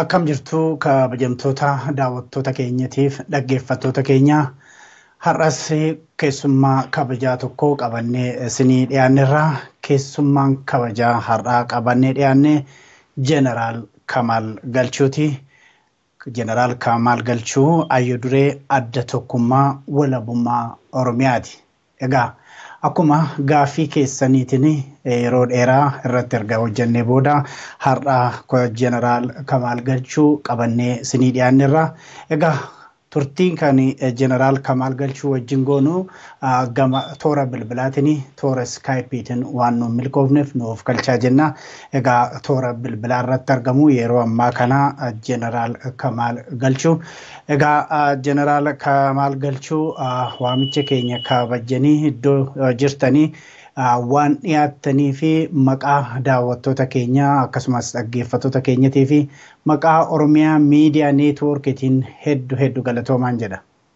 Akkam jirtu kabajamtoota daawwattoota keenyatiif dhaggeeffattoota keenya har'as keessummaa kabajaa tokko qabannee isinii dhiyaannerra keessummaan kabajaa har'aa qabannee dhiyaanne jeneraal Kamaal Galchuuti. Jeneraal Kamaal Galchuu ayyo duree adda tokkummaa walabummaa Oromiyaati. Egaa akkuma gaaffii keessaniitiin yeroo dheeraa irratti erga hojjennee booda har'a jeneraal Kamaal Galchuu qabannee isinii dhiyaannerra. Egaa turtiin kan jeneraal Kamaal Galchuu wajjin goonu gama toora bilbilaatiin toora iskaayipiitiin waan nuun milkoofneef nuuf galchaa jenna. Egaa toora bilbilaa irratti argamu yeroo ammaa kana jeneraal Kamaal Galchuu. Egaa jeneraal Kamaal Galchuu waamicha keenya kabajanii iddoo jirtanii waan dhiyaattanii fi maqaa daawwattoota keenyaa akkasumas dhaggeeffattoota keenyatii fi maqaa Oromiyaa miidiyaa neetwoorkiitiin hedduu hedduu galatoomaan jedha.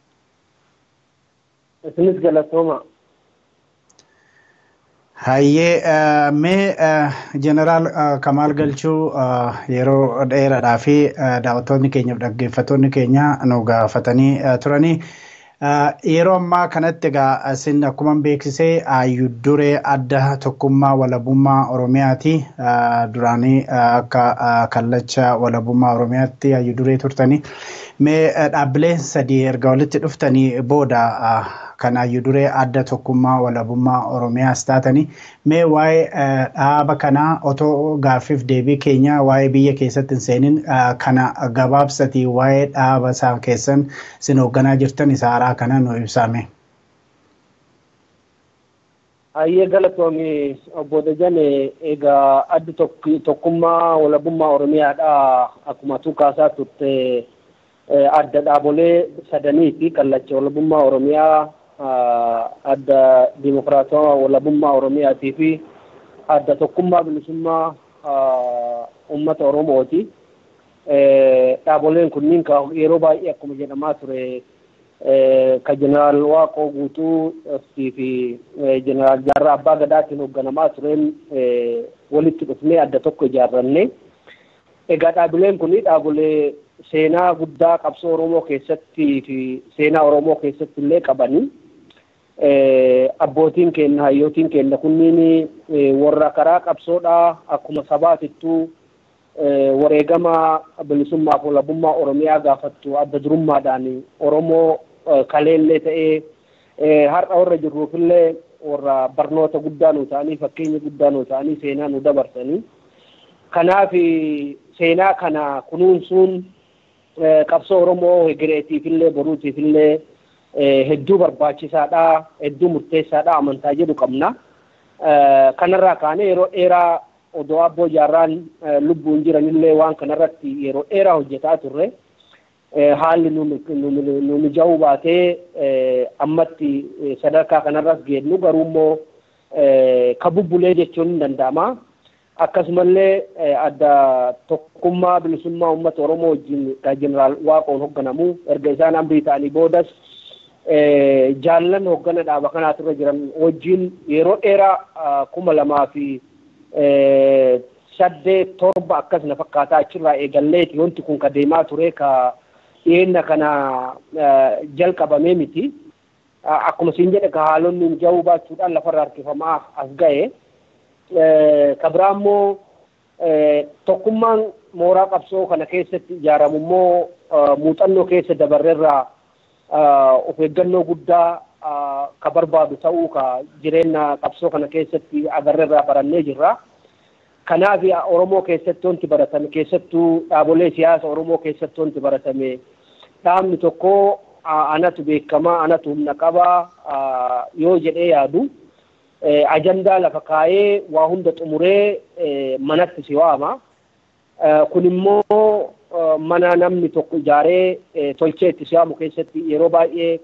Isinis galatooma. Hayyee mee jeneraal Kamaal Galchuu yeroo dheeraadhaa fi daawwattoonni keenyaaf dhaggeeffattoonni keenya nu gaafatanii turanii. Yeroo ammaa kanatti egaa isin akkuma beeksisee hayyuu duree adda tokkummaa walabummaa Oromiyaati. Duraanii akka kallacha walabummaa Oromiyaatti hayyuu duree turtanii. Mee dhaabbilee sadii erga walitti dhuftanii booda kan hayyuu duree adda tokkummaa walabummaa Oromiyaas taatanii. Mee waa'ee dhaaba kanaa otoo gaaffiif deebii keenya waa'ee biyya keessatti hin seenin kana gabaabsatii waa'ee dhaaba isaa keessan isin hoogganaa jirtan isa haaraa kana nu ibsame. Hayyee galatoomi obbo Dajane egaa addi tokkummaa walabummaa Oromiyaadha akkuma tu kaasaa turte adda dhaabolee sadanii fi kallacha walabummaa Oromiyaa adda dimokiraatawaa walabummaa Oromiyaatii fi adda tokkummaa bilisummaa uummata Oromooti. Dhaaboleen kunniin yeroo baay'ee akkuma jedhamaa ture ka jeneraal Waaqoo Guutuu fi jeneraal Jaarraa Abbaa Gadaatiin hoogganamaa tureen walitti dhufnee adda tokko ijaarranne. Egaa dhaabileen kun dhaabolee seenaa guddaa qabsoo Oromoo keessatti fi seenaa Oromoo keessatti illee qabanii. Abbootiin keenya hayyootiin keenya kunniin warra karaa qabsoodhaa akkuma sabaatittuu wareegama bilisummaaf walabummaa Oromiyaa gaafattu adda durummaadhaan Oromoo kaleellee ta'ee har'a warra jirruufillee warra barnoota guddaa nu ta'anii fakkeenya guddaa nu ta'anii seenaa nu dabarsanii. Kanaaf seenaa kana kunuunsuun qabsoo Oromoo hegereetiifillee boruutiifillee hedduu barbaachisaadha hedduu murteessaadha amantaa jedhu qabna. Kanarraa kaanee yeroo dheeraa odoo abboo jaarraan lubbuun jiranillee waan kanarratti yeroo dheeraa hojjetaa turre haalli nu mija'uu baatee ammatti sadarkaa kanarras geenyu garuu immoo ka bubbulee jechuun hin danda'ama. Akkasumallee adda tokkummaa bilisummaa uummata Oromoo wajjin jeneraal Waaqoon hoogganamu erga isaan amrii ta'anii boodas jaallan hooggana dhaaba kanaatu irra jiran wajjin yeroo dheeraa kuma lamaa fi saddeet torba akkas na fakkaataa achirraa eegalleeti wanti kun ka deemaa ture ka dhiyeenya kana jalqabamee miti. Akkuma siin jedhe ka haalonni mija'uu baachuudhaan lafarra harkifamaa as ga'e. Ka biraa immoo tokkummaan mooraa qabsoo kana keessatti ijaaramu immoo muuxannoo keessa dabarreerraa of eeggannoo guddaa ka barbaadu ta'uu ka jireenya qabsoo kana keessatti agarreerraa barannee jirra. Kanaaf Oromoo keessatti wanti baratame keessattuu dhaabolee siyaasa Oromoo keessatti wanti baratame dhaabni tokko anatu beekamaa anatu humna qabaa yoo jedhee yaadu ajandaa lafa kaayee waa hunda xumuree manatti si waama. Kun immoo mana namni tokko ijaaree tolchee itti si waamu keessatti yeroo baay'ee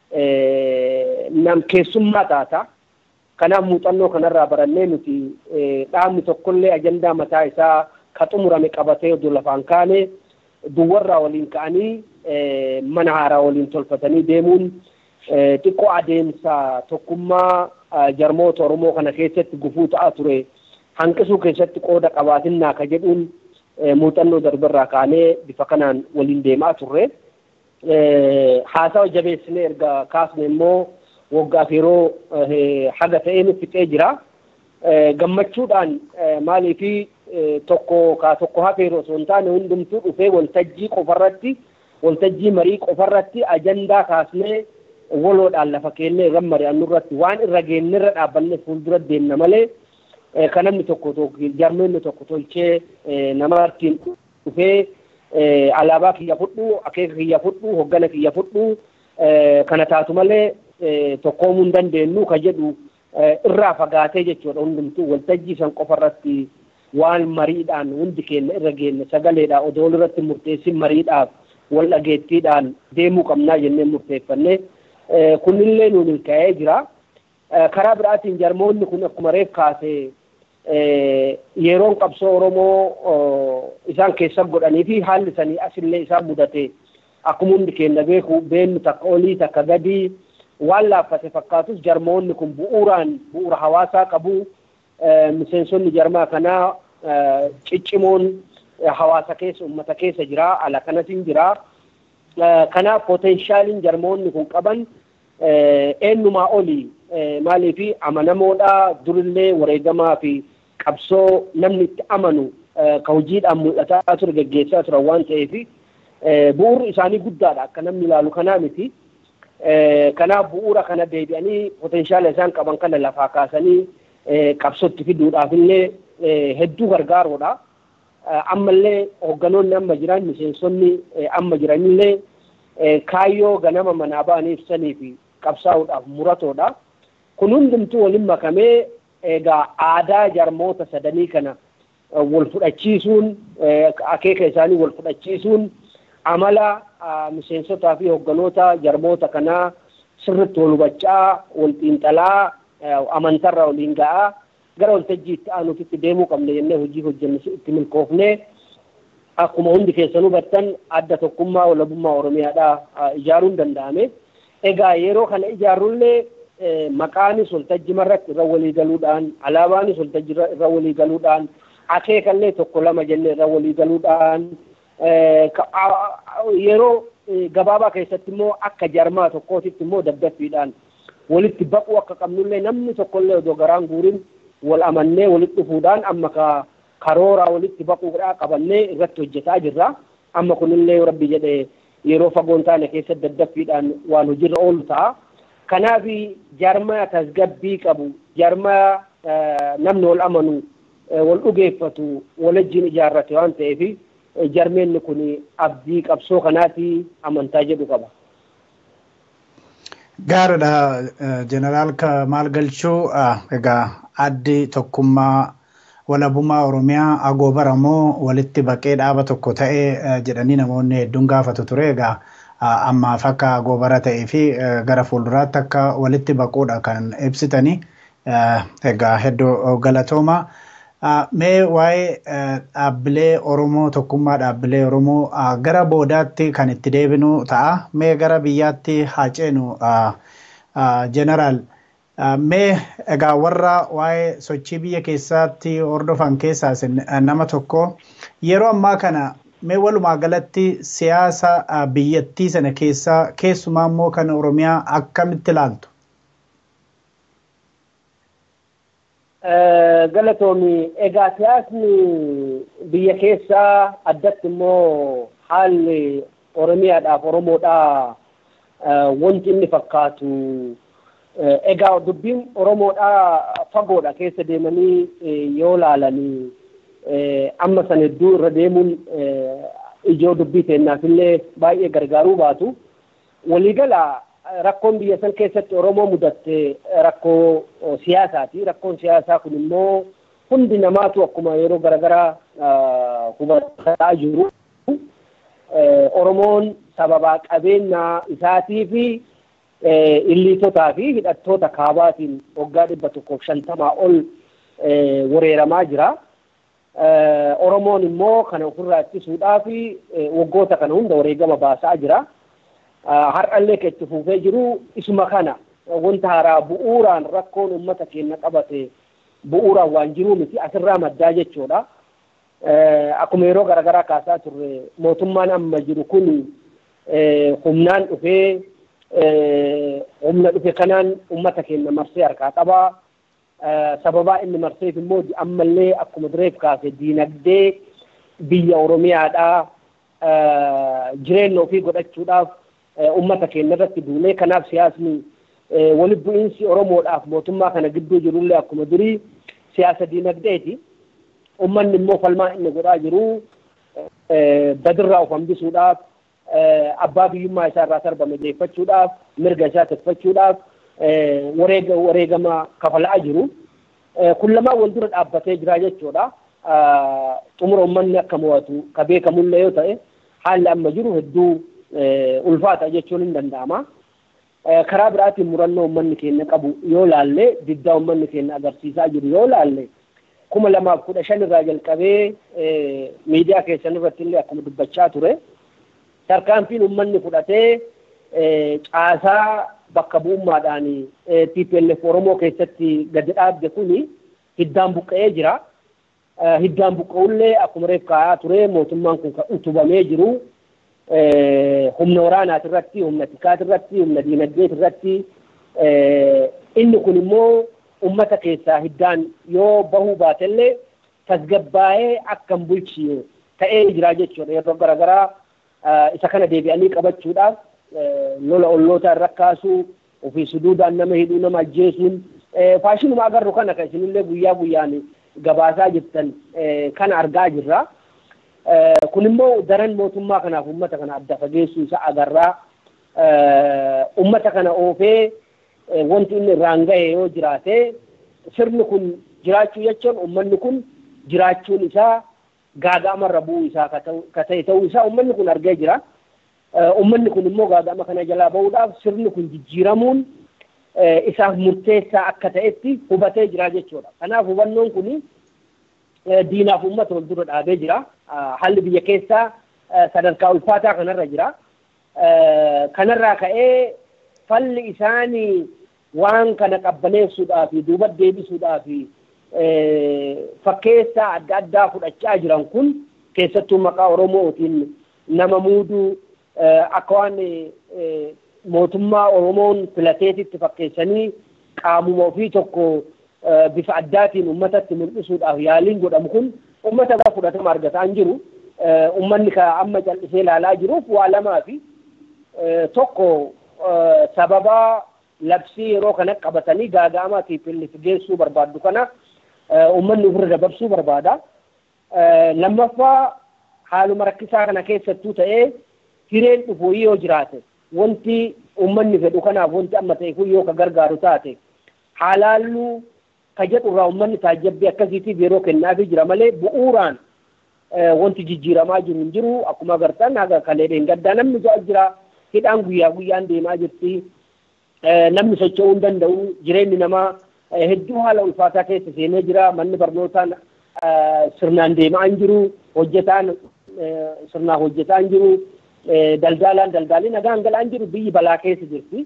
nam keessummaa taata. Kanaaf muuxannoo kanarraa barannee nuti dhaabni tokkollee ajandaa mataa isaa ka xumurame qabatee oduu lafaan kaane duwwarraa waliin ka'anii mana haaraa waliin tolfatanii deemuun xiqqoo adeemsa tokkummaa jarmoota Oromoo kana keessatti gufuu ta'aa ture hanqisuu keessatti qooda qabaatinnaa ka jedhuun muuxannoo darbarraa kaanee bifa kanaan waliin deemaa turre. Haasawa jabeessinee erga kaasne immoo waggaaf yeroo haga ta'ee nu fixee jira. Gammachuudhaan maaliifi tokko kaa tokko hafeeru osoo hin taane hundumtuu dhufee waltajjii qofarratti waltajjii marii qofarratti ajandaa kaasnee waloodhaan lafa keennee irra mari'annu irratti waan irra geenne irra dhaabbanne fuuldura deemna malee kan namni tokko jarmeenni tokko tolchee nama ittiin dhufee alaabaa kiyya fudhu akeeka kiyya fudhu hoggana kiyya fudhu kana taatu malee tokkoomuu hin dandeenyu ka jedhu irraa fagaatee jechuudha hundumtuu waltajjii san qofarratti waan mariidhaan hundi keenya irra geenne sagaleedhaan odoo irratti murteessin mariidhaaf wal dhageettiidhaan deemuu qabnaa jennee murteeffannee kunillee nuun milkaa'ee jira. Karaa biraatiin jarmoonni kun akkuma reef kaasee yeroon qabsoo Oromoo isaan keessa godhanii fi haalli sanii asillee isaan mudate akkuma hundi keenya beeku beennu takka olii takka gadii waan laaffate fakkaatus jarmoonni kun bu'uuraan bu'uura hawaasaa qabu miseensonni jarmaa kanaa ciccimoon hawaasa keessa uummata keessa jira ala kanatiin jira kanaaf potenshaaliin jarmoonni kun qaban eenyumaa oli maaliifi amanamoodha durillee wareegamaa fi qabsoo namni itti amanu ka hojiidhaan mul'ataa ture geggeessaa turan waan ta'eef bu'uurri isaanii guddaadha akka namni ilaalu kanaa miti. Kanaaf bu'uura kana deebi'anii potenshaala isaan qaban kana lafaa kaasanii qabsootti fiduudhaaf illee hedduu gargaaroodha. Ammallee hogganoonni amma jiran miseensonni amma jiranillee kaayyoo ganama manaa ba'anii ibsanii fi qabsaa'uudhaaf muratoodha. Kun hundumtuu waliin makamee egaa aadaa jarmoota sadanii kana wal fudhachiisuun akeeka isaanii wal fudhachiisuun amala miseensotaa fi hogganoota jarmoota kanaa sirriitti wal hubachaa wal xiinxalaa amantarra waliin ga'aa gara waltajjii itti aanuutitti deemuu qabne jennee hojii hojjenne itti milkoofnee akkuma hundi keessan hubattan adda tokkummaa walabummaa oromiyaadhaa ijaaruun danda'ame. Egaa yeroo kana ijaarrullee maqaanis waltajjii irratti irra walii galuudhaan alaabaanis waltajjii irra walii galuudhaan akeekallee tokko lama jennee irra walii galuudhaan yeroo gabaabaa keessatti immoo akka jarmaa tokkootitti immoo daddaffiidhaan walitti baquu akka qabnullee namni tokkollee odoo garaan guurin wal amannee walitti dhufuudhaan amma ka karooraa walitti baquudhaa qabannee irratti hojjetaa jirra. Amma kunillee rabbi jedhee yeroo fagoon taane keessatti daddaffiidhaan waan hojiirra oolu ta'a. Kanaaf jarmaa tasgabbii qabu jarmaa namni wal amanu wal dhugeeffatu walajjiin ijaarrate waan ta'eef jarmeenni kun abdii qabsoo kanaati amantaa jedhu qaba. Gaariidha jeneraal maal galchuu egaa addi tokkummaa walabummaa oromiyaa agoobara moo walitti baqee dhaaba tokko ta'ee jedhanii namoonni hedduun gaafatu ture egaa ammaaf akka agoobara ta'ee fi gara fuulduraatti akka walitti baquudha kan ibsitanii egaa hedduu galatooma. Mee waa'ee dhaabbilee Oromoo tokkummaa dhaabbilee Oromoo gara boodaatti kan itti deebinu ta'a. Mee gara biyyaatti haa ceenu jeneraal. Mee egaa warra waa'ee sochii biyya keessaatti hordofan keessaa nama tokko yeroo ammaa kana mee walumaa galatti siyaasa biyyattii sana keessaa keessumaa immoo kan Oromiyaa akkamitti ilaaltu? Galatoomi egaa siyaasni biyya keessaa addatti immoo haalli Oromiyaadhaaf Oromoodhaa wanti inni fakkaatu egaa dubbiin Oromoodhaa fagoodha keessa deemanii yoo laalanii amma san hedduu irra deemuun ijoo dubbii teennaaf illee baay'ee gargaaruu baatu. Waliigala rakkoon biyya san keessatti Oromoo mudatte rakkoo siyaasaati. Rakkoon siyaasaa kun immoo hundi namaatu akkuma yeroo garaagaraa hubataa jiru. Oromoon sababaa qabeenya isaatii fi illiitotaa fi hidhattoota kaabaatiin waggaa dhibba tokkoof shantamaa ol wareeramaa jira. Oromoon immoo kana ofirraa ittisuudhaaf waggoota kana hunda wareegama baasaa jira. Har'allee kan itti fufee jiru isuma kana wanta haaraa bu'uuraan rakkoon uummata keenya qabate bu'uuraan waan jiruu miti asirraa maddaa jechuudha. akkuma yeroo garaagaraa kaasaa turre mootummaan amma jiru kun humnaan dhufee humna dhufe kanaan uummata keenya marsee harkaa qabaa. Sababaa inni marseef immoo ammallee akkuma dureef kaase diinagdee biyya Oromiyaadhaa jireenya ofii godhachuudhaaf uummata keenya irratti duulee kanaaf siyaasni walitti bu'iinsi Oromoodhaaf mootummaa kana gidduu jirullee akkuma durii siyaasa diinagdeeti. Uummanni immoo falmaa inni godhaa jiru badirraa of hambisuudhaaf abbaa biyyummaa isaa irraa sarbame deeffachuudhaaf mirga isaa tiffachuudhaaf wareega wareegama kafalaa jiru. Kun lamaan wal dura dhaabbatee jira jechuudha. Xumura uummanni akka mo'atu ka beekamullee yoo ta'e haalli amma jiru hedduu ulfaata jechuun hin danda'ama. Karaa biraatiin murannoo uummanni keenya qabu yoo laalle diddaa uummanni keenya agarsiisaa jiru yoo laalle kuma lamaaf kudha shan irraa jalqabee miidiyaa keessan irratti illee akkuma dubbachaa ture. Tarkaanfiin uummanni fudhatee caasaa bakka bu'ummaadhaan TPLF Oromoo keessatti gadi dhaabde kuni hiddaan buqqa'ee jira. Hiddaan buqqa'ullee akkuma reef kaa'aa ture mootummaan kun kan utubamee jiru humna waraanaati irratti, humna tikaati irratti, humna diinagdeeti irratti. Inni kun immoo uummata keessaa hiddaan yoo bahuu baatellee tasgabbaa'ee akka hin bulchine ta'ee jira jechuudha. Yeroo garaagaraa isa kana deebi'anii qabachuudhaaf lola olloota irra kaasuu ofii suduudhaan nama hidhuu nama ajjeesuun faashinuma agarru kana kan isinillee guyyaa guyyaan gabaasaa jirtan kana argaa jirra. Kun immoo daran mootummaa kanaaf uummata kana adda fageessuu isa agarraa. Uummata kana oofee wanti inni irraan gahe yoo jiraate sirni kun jiraachuu jechuun uummanni kun jiraachuun isaa gaaga'amarra bu'uu isaa ka ta'e ta'uu isaa uummanni kun argee jira. Uummanni kun immoo gaaga'ama kana jalaa bahuudhaaf sirni kun jijjiiramuun isaaf murteessaa akka ta'etti hubatee jira jechuudha. Kanaaf hubannoon kun diinaaf uummata wal dura dhaabee jira. Haalli biyya keessaa sadarkaa ulfaataa kanarra jira. Kanarraa ka'ee falli isaanii waan kana qabbaneessuudhaaf duuba deebisuudhaaf fakkeessaa adda addaa fudhachaa jiran kun keessattuu maqaa Oromootiin nama muuduu akka waan mootummaa Oromoon filateetitti fakkeessanii qaamuma ofii tokko bifa addaatiin uummatatti mul'isuudhaaf yaaliin godhamu kun uummata irraa fudhatama argataa hin jiru. Uummanni amma cal'isee ilaalaa jiruuf waa lamaa fi tokko sababa labsii yeroo kana qabatanii gaaga'amaa TPLF geessuu barbaaddu kana uummanni ofirra dabarsuu barbaada. Lammaffaa haaluma rakkisaa kana keessattuu ta'ee hireen dhufu yoo jiraate wanti uummanni fedhu kanaaf wanti amma ta'e kun yoo ka gargaaru taate halaalluu ka jedhurraa uummanni taajjabbii akkasiitiif yeroo kennaafii jira malee bu'uuraan wanti jijjiiramaa jiru hin jiru akkuma agartan haga kaleedheen gaddaa namni ja'a jira hidhaan guyyaa guyyaan deemaa jirti namni socho'uu hin danda'u jireenyi namaa hedduu haala ulfaataa keessa seenee jira manni barnootaan sirnaan deemaa hin jiru hojjetaan sirnaan hojjetaa hin jiru daldalaan daldaalii nagaan galaa hin jiru biyyi balaa keessa jirti.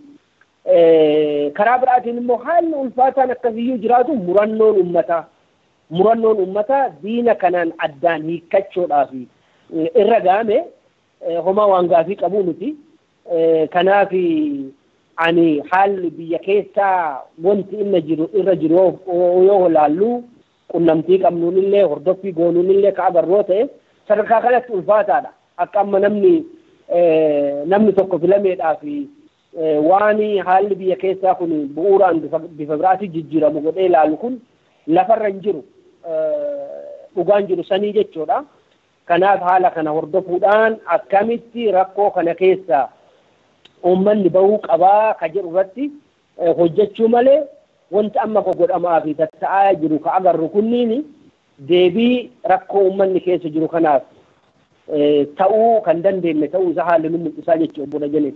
Karaa biraatiin immoo haalli ulfaataan akkasiyyuu jiraatu murannoon uummataa murannoon uummataa diina kanaan addaan hiikkachuudhaaf irra gaame homaa waan gaafii qabuu miti. Kanaaf ani haalli biyya keessaa wanti inni jiru irra jiru yoo ilaallu qunnamtii qabnuunillee hordoffii goonuunillee ka agarroo ta'e sadarkaa kanatti ulfaataadha. Akka amma namni namni tokko filameedhaaf waan haalli biyya keessaa kun bu'uuraan bifa biraatiin jijjiiramu godhee ilaalu kun lafarra hin jiru dhugaan jiru sanii jechuudha. Kanaaf haala kana hordofuudhaan akkamitti rakkoo kana keessaa uummanni bahuu qabaa ka jedhu irratti hojjechuu malee wanti amma godhamaa fi tatta'aa jiru ka agarru kunniin deebii rakkoo uummanni keessa jiru kanaaf ta'uu kan dandeenye ta'uu isaa haalli nu mul'isaa jechuudha obbo Dajanee.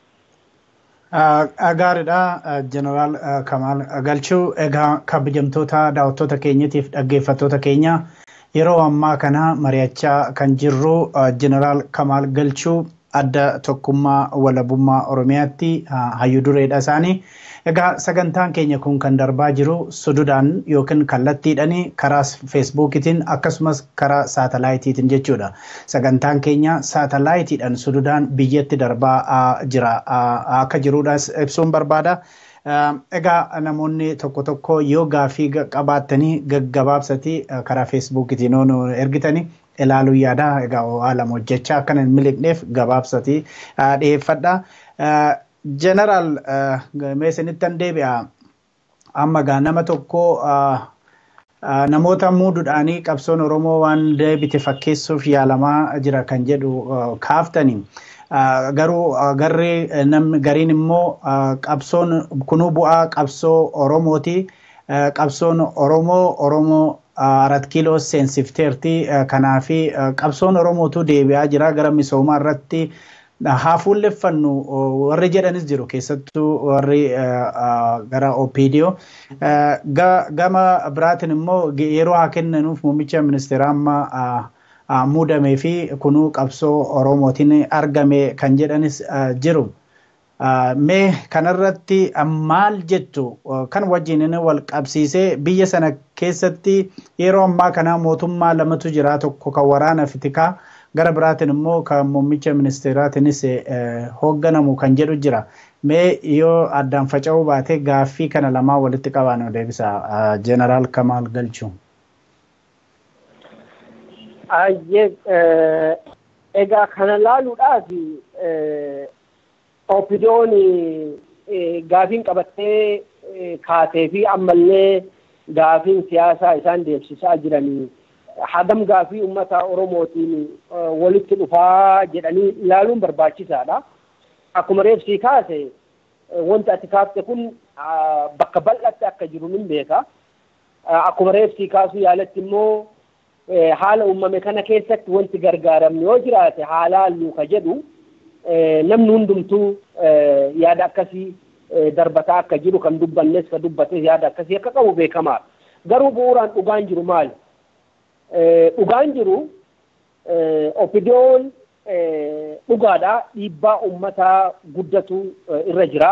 Gaariidha Jeneraal Kamaal Galchuu egaa kabajamtoota daawwattoota keenyatiif dhaggeeffattoota keenya yeroo ammaa kana mari'achaa kan jirru Jeneraal Kamaal Galchuu adda tokkummaa walabummaa Oromiyaatti hayyuu dureedha isaanii. Egaa sagantaan keenya kun kan darbaa jiru sududaan yookiin kallattiidhaan karaa feesbuukiitiin akkasumas karaa saatalaayitiitiin jechuudha. Sagantaan keenya saatalaayitiidhaan sududaan biyyatti darbaa jira akka jiruudhaas ibsuun barbaada. Egaa namoonni tokko tokko yoo gaaffii qabaattanii gaggabaabsatii karaa feesbuukiitiin ergitanii ilaaluu yaada. Egaa haala hojjechaa akka hin miliqneef gabaabsatii dhiyeeffadha. Jeneraal meeshanittan deebi'a. Amma gaa nama tokko namoota muuduudhaanii qabsoon Oromoo waan deebite fakkeessuuf yaalamaa jira kan jedhu kaaftanii. Garuu garri namni gariin immoo qabsoon kunuu bu'aa qabsoo Oromooti. Qabsoon Oromoo Oromoo arat kiiloo seensifteerti. Kanaafi qabsoon Oromootu deebi'aa jira gara misoomaa irratti. haa fuulleffannu warri jedhanis jiru keessattuu warri gara OPDO. Gama biraatiin immoo yeroo haa kennanuuf muummicha ministeeraa amma muudamee fi kunuu qabsoo Oromootiin argame kan jedhanis jiru. Mee kanarratti maal jettu kan wajjin wal qabsiisee biyya sana keessatti yeroo ammaa kana mootummaa lamatu jira tokko kan waraana fitikaa gara biraatiin immoo kan muummicha ministeeraatiinis hoogganamu kan jedhu jira. Mee yoo addaan faca'uu baate gaaffii kana lamaan walitti qabaan deebisa. Jeneraal Kamaal Galchuu. Egaa kana laaluudhaaf OPDO'n gaafiin qabattee kaatee fi ammallee gaafiin siyaasaa isaan deemsisaa jiranii hagam gaafii uummata Oromootiin walitti dhufaa jedhanii ilaaluun barbaachisaadha. Akkuma reefsii kaase wanti ati kaafte kun bakka bal'atti akka jiru nin beeka. Akkuma reefsii kaasuu yaalatti immoo haala uumame kana keessatti wanti gargaaramne yoo jiraate haalaan luuka jedhu namni hundumtuu yaada akkasii darbataa akka jiru kan dubbannes ka dubbates yaada akkasii akka qabu beekamaadha. Garuu bu'uuraan dhugaan jiru maali? dhugaan jiru opidiyoon dhugaadha dhiibbaa uummataa guddatu irra jira.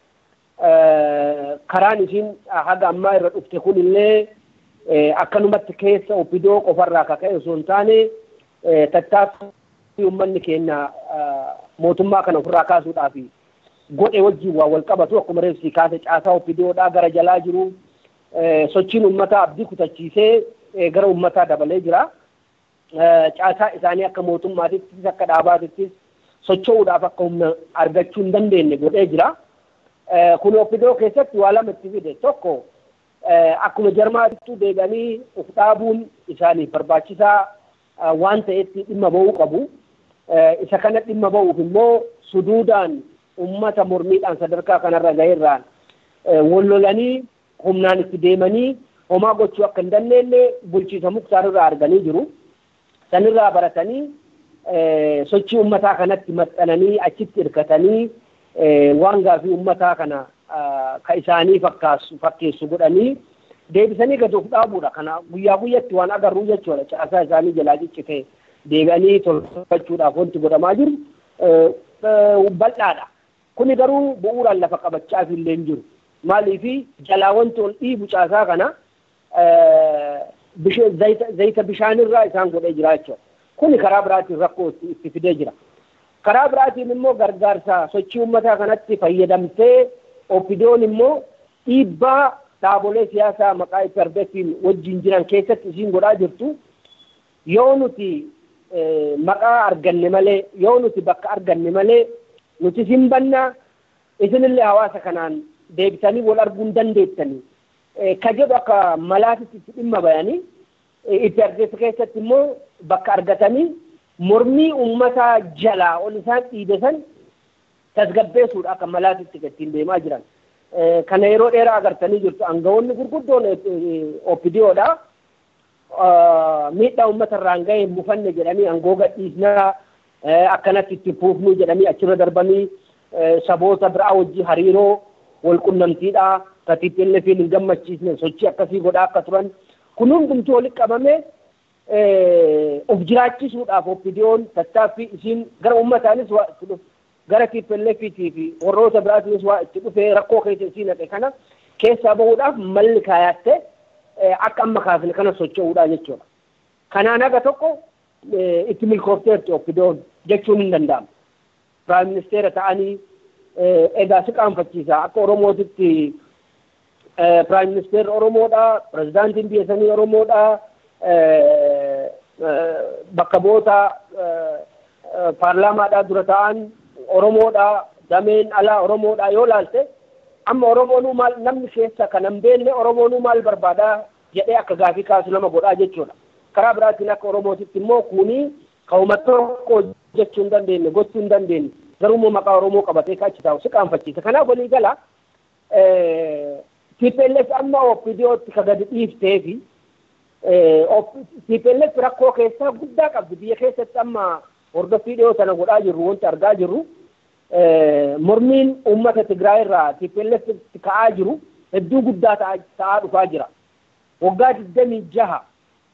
Karaan isiin haga ammaa irra dhufte kun illee akkanumatti keessa opidiyoo qofarraa akka ka'e osoo hin taane tattaaffii uummanni keenya mootummaa kana ofirraa kaasuudhaaf godhe wajjin waa wal qabatu akkuma reefsii kaase caasaa opidiyoodhaa gara jalaa jiru sochiin uummataa abdii kutachiisee gara uummataa dabalee jira. Caasaa isaanii akka mootummaatittis akka dhaabaatittis socho'uudhaaf akka humna argachuu hin dandeenye godhee jira. Kun oppidoo keessatti waa lama itti fide tokko akkuma jarmaatittuu deebi'anii uf dhaabuun isaaniif barbaachisaa waan ta'etti dhimma ba'uu qabu. Isa kana dhimma ba'uuf immoo suduudaan uummata mormiidhaan sadarkaa kanarra ga'eerraan wallolanii humnaan itti deemanii homaa gochuu akka hin dandeenye bulchiisa muktaararraa arganii jiru. Sanirraa baratanii sochii uummataa kanatti maxxananii achitti hirkatanii waan gaafii uummataa kana ka isaanii fakkaasu fakkeessu godhanii deebisanii gadi of dhaabuudha. Kana guyyaa guyyatti waan agarruu jechuudha. Caasaa isaanii jalaa ciccite deebi'anii tolfachuudhaaf wanti godhamaa jiru bal'aadha. Kuni garuu bu'uuraan lafa qabachaaf illee hin jiru. Maaliifi jalaa wanti ol dhiibu caasaa kana zayita bishaanirraa isaan godhee jira jechuudha. Kuni karaa biraatiin rakkoo itti fidee jira. Karaa biraatiin immoo gargaarsa sochii uummataa kanatti fayyadamtee oppidoon immoo dhiibbaa dhaabolee siyaasaa maqaa iperbeetiin wajjin jiran keessatti isiin godhaa jirtu yoo nuti maqaa arganne malee yoo nuti bakka arganne malee nuti sin bannaa isinillee hawaasa kanaan deebitanii wal arguu hin dandeettanii ka jedhu akka malaatitti itti dhimma bayanii itti argeessu keessatti immoo bakka argatanii mormii uummataa jalaa ol isaan dhiibe san tasgabbeessuudha akka malaatitti ittiin deemaa jiran. Kana yeroo dheeraa agartanii jirtu aangawoonni gurguddoon oppidiyoodha. Miidhaa uummata irraan ga'e mufanne jedhanii aangoo gadhiisnaa akkanatti itti fuufnuu jedhanii achirra darbanii saboota biraa wajjin hariiroo wal qunnamtiidhaa katiippillee fi hin gammachiisne sochii akkasii godhaa akka turan kun hundumtuu walitti qabamee of jiraachisuudhaaf oppidiyoon tattaaffii isiin gara ummataanis waa itti dhufe gara TPLFiitii fi warroota biraatiinis waa itti dhufee rakkoo keessa isii naqe kana keessaa bahuudhaaf malli kaayattee akka amma kaafne kana socho'uudha jechuudha. Kanaan haga tokko itti milkoofteerti oppidiyoon jechuun hin danda'amu. Piraayim ministeera ta'anii egaa si qaanfachiisa akka Oromootitti Piraayim ministeerri Oromoodha, pirezidaantiin biyya sanii Oromoodha, bakka bu'oota paarlaamaadhaa dura ta'an Oromoodha, dameen alaa Oromoodha yoo laalte amma Oromoonuu maal namni keessa kan hin beekne Oromoonuu maal barbaadaa jedhee akka gaafii kaasu nama godhaa jechuudha. Karaa biraatiin akka Oromootitti immoo kuni ka'uma tokko jechuu hin dandeenye gochuu hin dandeenye garuu maqaa Oromoo qabatee achi taa'u si qaanfachiisa. Kanaaf walii gala TPLF amma OPDOtti ka gadi dhiiftee fi TPLF rakkoo keessaa guddaa qabdi biyya keessatti amma hordoffii dhiyoo sana godhaa jirru wanti argaa jirru mormiin uummata Tigraay irraa TPLF ka'aa jiru hedduu guddaa ta'aa dhufaa jira. Waggaa digdamii jaha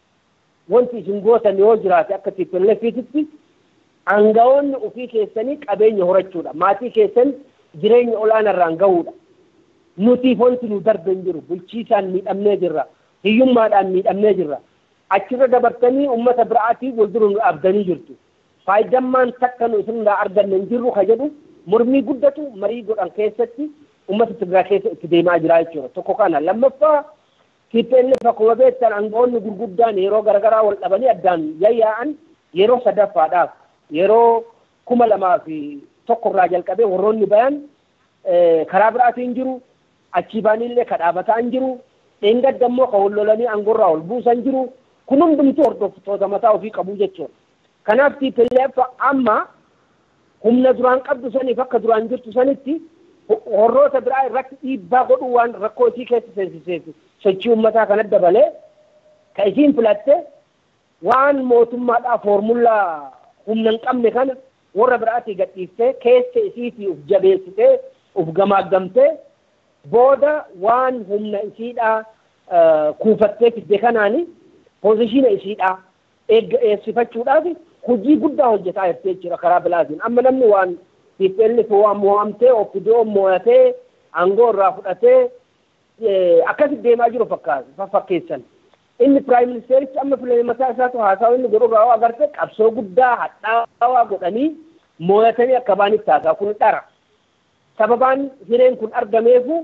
wanti isin gootan yoo jiraate akka TPLFitti aangawoonni ofii keessanii qabeenya horachuudha. Maatii keessan jireenya olaanaa irraan gahuudha. Nutiif wanti nu darbe hin jiru. Bulchiisaan miidhamnee jirra. Hiyyummaadhaan miidhamnee jirra. Achirra dabartanii uummata biraatiif wal dura nu dhaabdanii jirtu. Faayidammaan takka nu isinirraa arganne hin jirru ka jedhu mormii guddatu marii godhan keessatti uummata Tigraay keessa itti deemaa jira jechuudha. Tokko kana. Lammaffaa TPLF akkuma beektan aangawoonni gurguddaan yeroo garaagaraa wal dhabanii addaan yayyaa'an yeroo sadaffaadhaaf yeroo kuma lamaa fi tokko irraa jalqabee warroonni bayan karaa biraatiin jiru achii baanillee ka dhaabataa hin jiru dheengadda immoo ka wal lolanii aangorraa ol buusan jiru kun hundumtuu hordoftoota mataa ofii qabu jechuudha. Kanaaf TPLF amma humna duraan qabdu saniif akka duraan jirtu sanitti warroota biraa irratti dhiibbaa godhuu waan rakkoo isii keessa seensiseef sochii uummataa kana dabalee ka isiin filatte waan mootummaadhaa foormullaa humna hin qabne kana warra biraatii gadhiiftee keessa isiitii uf jabeessitee uf gamaaggamtee booda waan humna isiidhaa kuufattee fidde kanaani poozishiina isiidhaa eegsifachuudhaaf hojii guddaa hojjetaa jirti jechuudha karaa biraatiin amma namni waan TPLF waan mo'amtee OPDO mo'atee aangoo irraa fudhatee akkasitti deemaa jiru fakkeessan. Inni piraayim ministeerichi amma filame mataa isaatu haasawa inni godhu irraa agarte qabsoo guddaa hadhaawaa godhanii mo'atanii akka baanitti haasaa kun dhara. Sababaan hireen kun argameefu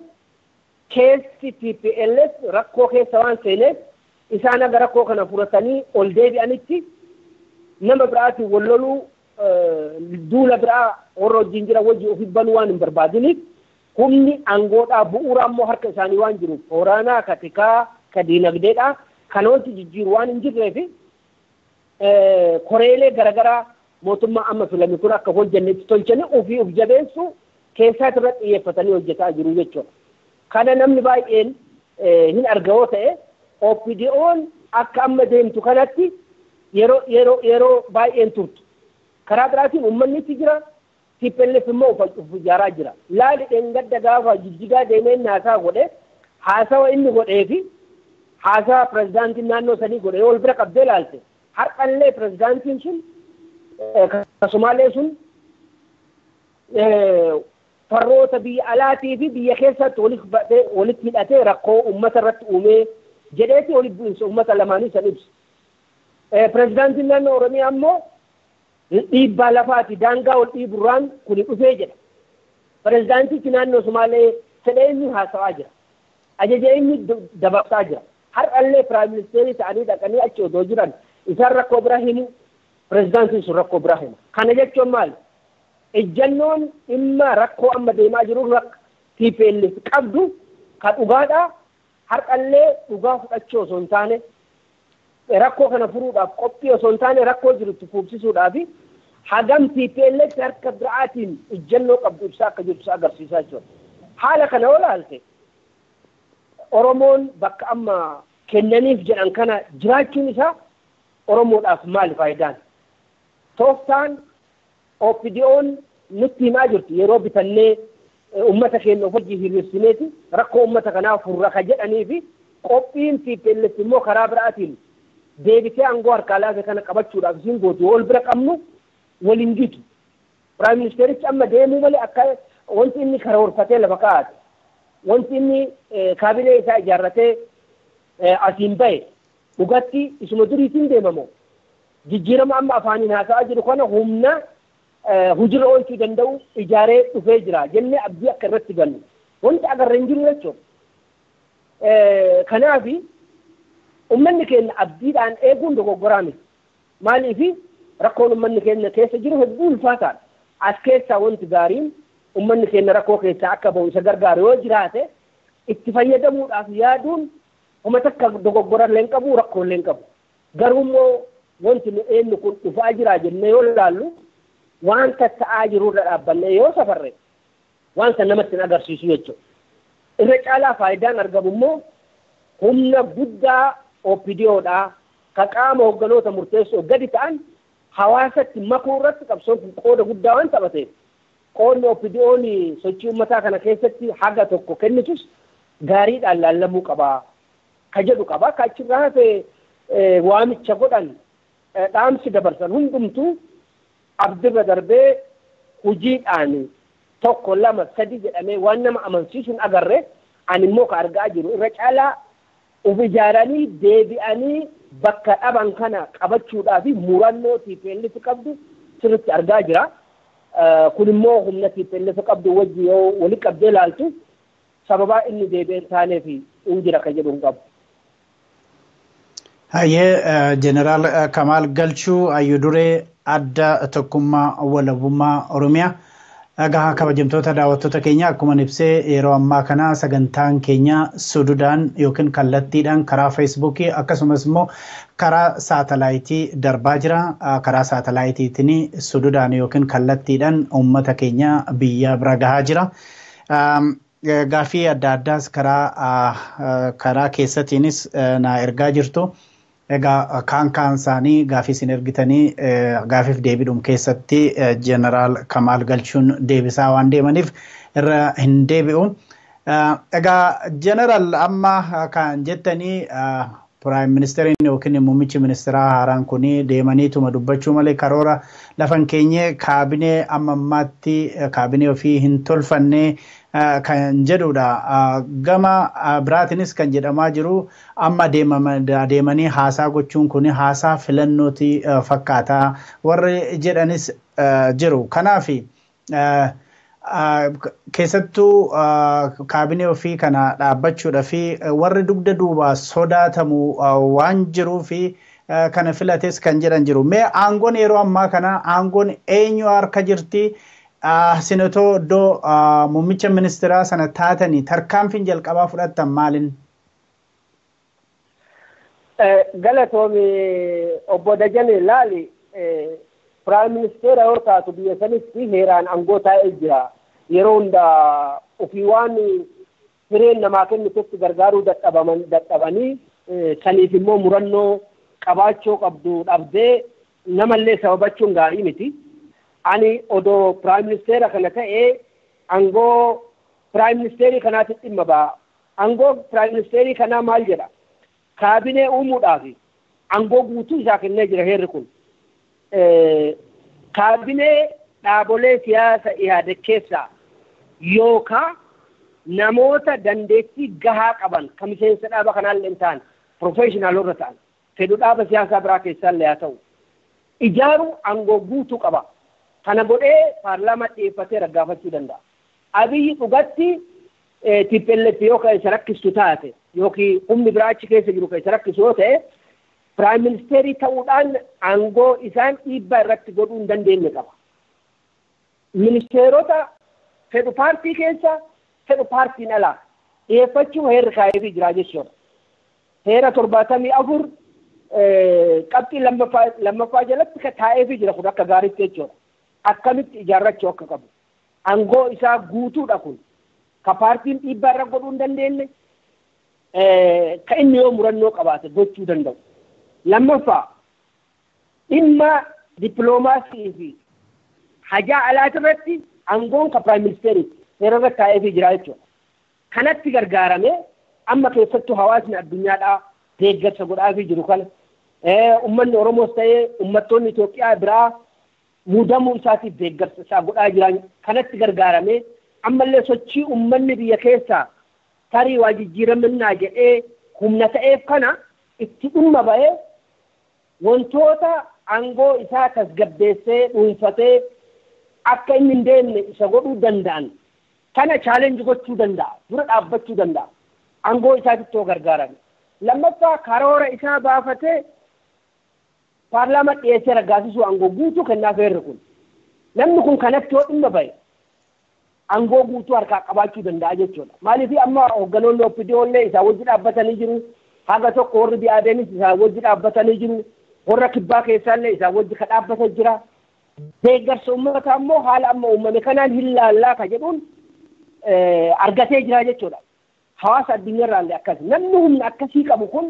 keessi TPLF rakkoo keessa waan seeneef isaan aga rakkoo kana furatanii ol deebi'anitti nama biraatiin wal loluu duula biraa warra wajjin jira wajji ofi banuu waan hin barbaadiniif humni aangoodhaa bu'uuraa immoo harka isaanii waan jiruuf waraanaa ka tikaa ka diinagdeedhaa kan wanti jijjiiru waan hin jirreef koreelee garaagaraa mootummaa amma filame kun akka hojjannetti tolchanii ofii of jabeessu keessaati irratti xiyyeeffatanii hojjetaa jiru jechuudha. Kana namni baay'een hin argawoo ta'e OPDO'n akka amma deemtu kanatti yeroo yeroo yeroo baay'een turtu. Karaa biraatiin uummanni itti jira. TPLF immoo uf ijaaraa jira. Laali dheengadda gaafa jijjigaa deemee haasaa godhe haasawa inni godhee fi haasawa pirezidaantiin naannoo sanii godhe wal bira qabdee laalte. Har'allee pirezidaantiin sun akkasumaallee sun farroota biyya alaatii fi biyya keessatti walitti hidhatee rakkoo uummata irratti uumee jedheeti walitti bu'insa uummata lamaanii san ibsa. Pirezidaantiin naannoo Oromiyaa immoo dhiibbaa lafaati daangaa wal dhiiburraan kuni dhufee jedha. Pirezidaantichi naannoo Sumaalee fedhee inni haasawaa jira. Ajaja inni dabarsaa jira. Har'allee piraayim ministeerii ta'anii dhaqanii achi odoo jiran isaan rakkoo bira himu pirezidaantiin sun rakkoo bira hima. Kana jechuun maali? Ejjannoon dhimma rakkoo amma deemaa jiru TPLF qabdu ka dhugaadhaa har'allee dhugaa fudhachuu osoo hin taane rakkoo kana furuudhaaf qophii osoo hin taane rakkoo jirutti fuubsisuudhaaf hagam TPLF harka biraatiin ejjannoo qabdu ibsaa akka jirtu agarsiisaa jechuudha. Haala kana yoo ilaalte Oromoon bakka amma kennaniif jedhan kana jiraachuun isaa Oromoodhaaf maali faayidaan? Tooftaan OPDO'n nutti himaa jirtu yeroo bitannee uummata keenya of hojii hiriirsineeti rakkoo uummata kanaa furra ka jedhanii fi qophiin TPLF immoo karaa biraatiin deebitee aangoo harkaa laafee kana qabachuudhaaf isin gootu wal bira qabnu waliin gitu. Piraayim ministeerichi amma deemuu malee akka wanti inni karoorfatee lafa kaa'ate wanti inni kaabinee isaa ijaarratee asiin bahe dhugatti isuma duriitiin deemamoo jijjiirama amma afaaniin haasa'aa jiru kana humna hujira oolchuu danda'u ijaaree dhufee jira jennee abdii akka irratti gannu wanti agarra hin jiru jechuudha. Kanaaf uummanni keenya abdiidhaan eeguun dogoggoraa miti. Maaliif rakkoon uummanni keenya keessa jiru hedduu ulfaataadha. As keessaa wanti gaariin uummanni keenya rakkoo keessaa akka bahu isa gargaaru yoo jiraate itti fayyadamuudhaaf yaaduun homa takka dogoggora illee hin qabu rakkoo illee hin qabu. Garuu immoo wanti nu eenyu kun dhufaa jira jennee yoo ilaallu wanta ta'aa jirurra dhaabbannee yoo safarre wanta namatti hin agarsiisu jechuudha. Irra caalaa faayidaan argamu immoo humna guddaa OPDOdhaa ka qaama hogganoota murteessoo gadi ta'an hawaasatti makuu irratti qabsoon kun qooda guddaa waan taphateef qoodni OPDO'n sochii uummataa kana keessatti haga tokko kennitus gaariidhaan laallamuu qabaa ka jedhu qabaa ka achirraa hafee waamicha godhan dhaamsi dabarsan hundumtuu abdirra darbee hojiidhaan tokko lama sadi jedhamee waan nama amansiisuun agarre ani immoo ka argaa jiru irra caalaa uf ijaaranii deebi'anii bakka dhaban kana qabachuudhaa fi murannoo TPLF qabdu sirritti argaa jira. Kun immoo humna TPLF qabdu wajji yoo wali qabdee ilaaltu sababaa inni deebi'ee taaneef hin jira ka jedhu hin qabu. Hayyee Jeneraal Kamaal Galchuu Hayyuu Duree adda tokkummaa walabummaa Oromiyaa. Egaa kabajamtoota daawwattoota keenya akkuma ibsee yeroo ammaa kana sagantaan keenya sududaan yookiin kallattiidhaan karaa feesbuukii akkasumas immoo karaa saatalaayitii darbaa jira. Karaa saatalaayitiitiin sududaan yookiin kallattiidhaan uummata keenya biyya bira gahaa jira. Gaaffii adda addaas karaa karaa keessatiinis na ergaa jirtu. Egaa kaan kaan isaanii gaaffii isin ergitanii gaaffiif deebiidhum keessatti jeneraal Kamaal Galchuun deebisaa waan deemaniif irra hin deebi'u. Egaa jeneraal amma kan jettanii piraayim ministeeriin yookiin muummichi ministeeraa haaraan kun deemaniituma dubbachuu malee karoora lafan keenye kaabinee amma ammaatti kaabinee ofii hin tolfanne kan jedhudha. Gama biraatiinis kan jedhamaa jiru amma deemanii haasaa gochuun kun haasaa filannooti fakkaata warri jedhanis jiru. Kanaaf keessattuu kaabinee ofii kana dhaabbachuudha fi warri dugda duubaa sodaatamu waan jiruu fi kana filates kan jedhan jiru. Mee aangoon yeroo ammaa kana aangoon eenyu harka jirti? Sinatoo iddoo muummicha ministeeraa sana taatanii tarkaanfiin jalqabaa fudhattan maalin? Galatoomi obbo Dajane laali piraayim ministeera yoo taatu biyya sanitti heeraan aangoo taa'ee jira. Yeroo hundaa ofii waan hireen namaa kennitetti gargaaruu dadhabanii saniif immoo murannoo qabaachuu qabdu dhabdee namallee sababachuun gaarii miti. ani odoo piraayim ministeera kana ta'ee aangoo piraayim ministeerii kanaatti dhimma ba'a. Aangoo piraayim ministeerii kanaa maal jedha? Kaabinee uumuudhaaf aangoo guutuu isaa kennee jira heerri kun. Kaabinee dhaabolee siyaasa ihaade keessaa yookaan namoota dandeettii gahaa qaban kan miseensa dhaaba kanaallee hin taane pirofeeshinaaloota ta'an fedhu dhaaba siyaasaa biraa keessaallee haa ta'u ijaaruu aangoo guutuu qaba. kana godhee paarlaamaa dhiyeeffatee raggaafachuu danda'a. Abiyyi dhugatti TPLF yoo kan isa rakkistu taate yookiin humni biraa achi keessa jiru kan isa rakkisu yoo ta'e piraayim ministeerii ta'uudhaan aangoo isaan dhiibbaa irratti godhuu hin dandeenye qaba. Ministeerota fedhu paartii keessa fedhu paartiin alaa dhiyeeffachuu heerri kaa'eefii jira jechuudha. Heera torbaatamii afur qabxii lammaffaa jalatti taa'eefii jira kun akka gaariitti jechuudha. akkamitti ijaarrachuu akka qabu. Aangoo isaa guutuudha kun. Ka paartiin dhiibbaa irra godhuu hin dandeenye ka inni yoo murannoo qabaate gochuu danda'u. Lammaffaa dhimma dippiloomaasii fi hajaa alaati irratti aangoon ka piraayim ministeeriiti seera irra taa'eefii jira jechuudha. Kanatti gargaaramee amma keessattuu hawaasni addunyaadhaa deeggarsa godhaafii jiru kana Uummanni Oromoos ta'ee uummattoonni Itoophiyaa biraa muudamuu isaatiif deeggarsa isaa godhaa jiran kanatti gargaaramee ammallee sochii uummanni biyya keessaa tarii waa jijjiiraminaa jedhee humna ta'eef kana itti dhimma ba'ee wantoota aangoo isaa tasgabbeessee dhuunfatee akka inni hin deemne isa godhuu danda'an kana chaalenji gochuu danda'a dura dhaabbachuu danda'a aangoo isaatitti yoo gargaarame lammaffaa karoora isaa baafatee paarlaamaa dhiyeessee raggaasisuu aangoo guutuu kennaaf heerri kun namni kun kanatti yoo dhimma ba'e aangoo guutuu harkaa qabaachuu danda'a jechuudha maaliif amma hoogganoonni oppidiyoollee isaa wajji dhaabbatanii jiru haga tokko warri bi'aadenis isaa wajji dhaabbatanii jiru warra kibbaa keessaallee isaa wajji ka dhaabbata jira deeggarsa uummataa immoo haala amma uumame kanaan hin laallaa ka jedhuun argatee jira jechuudha hawaasa addunyaarraallee akkas namni humna akkasii qabu kun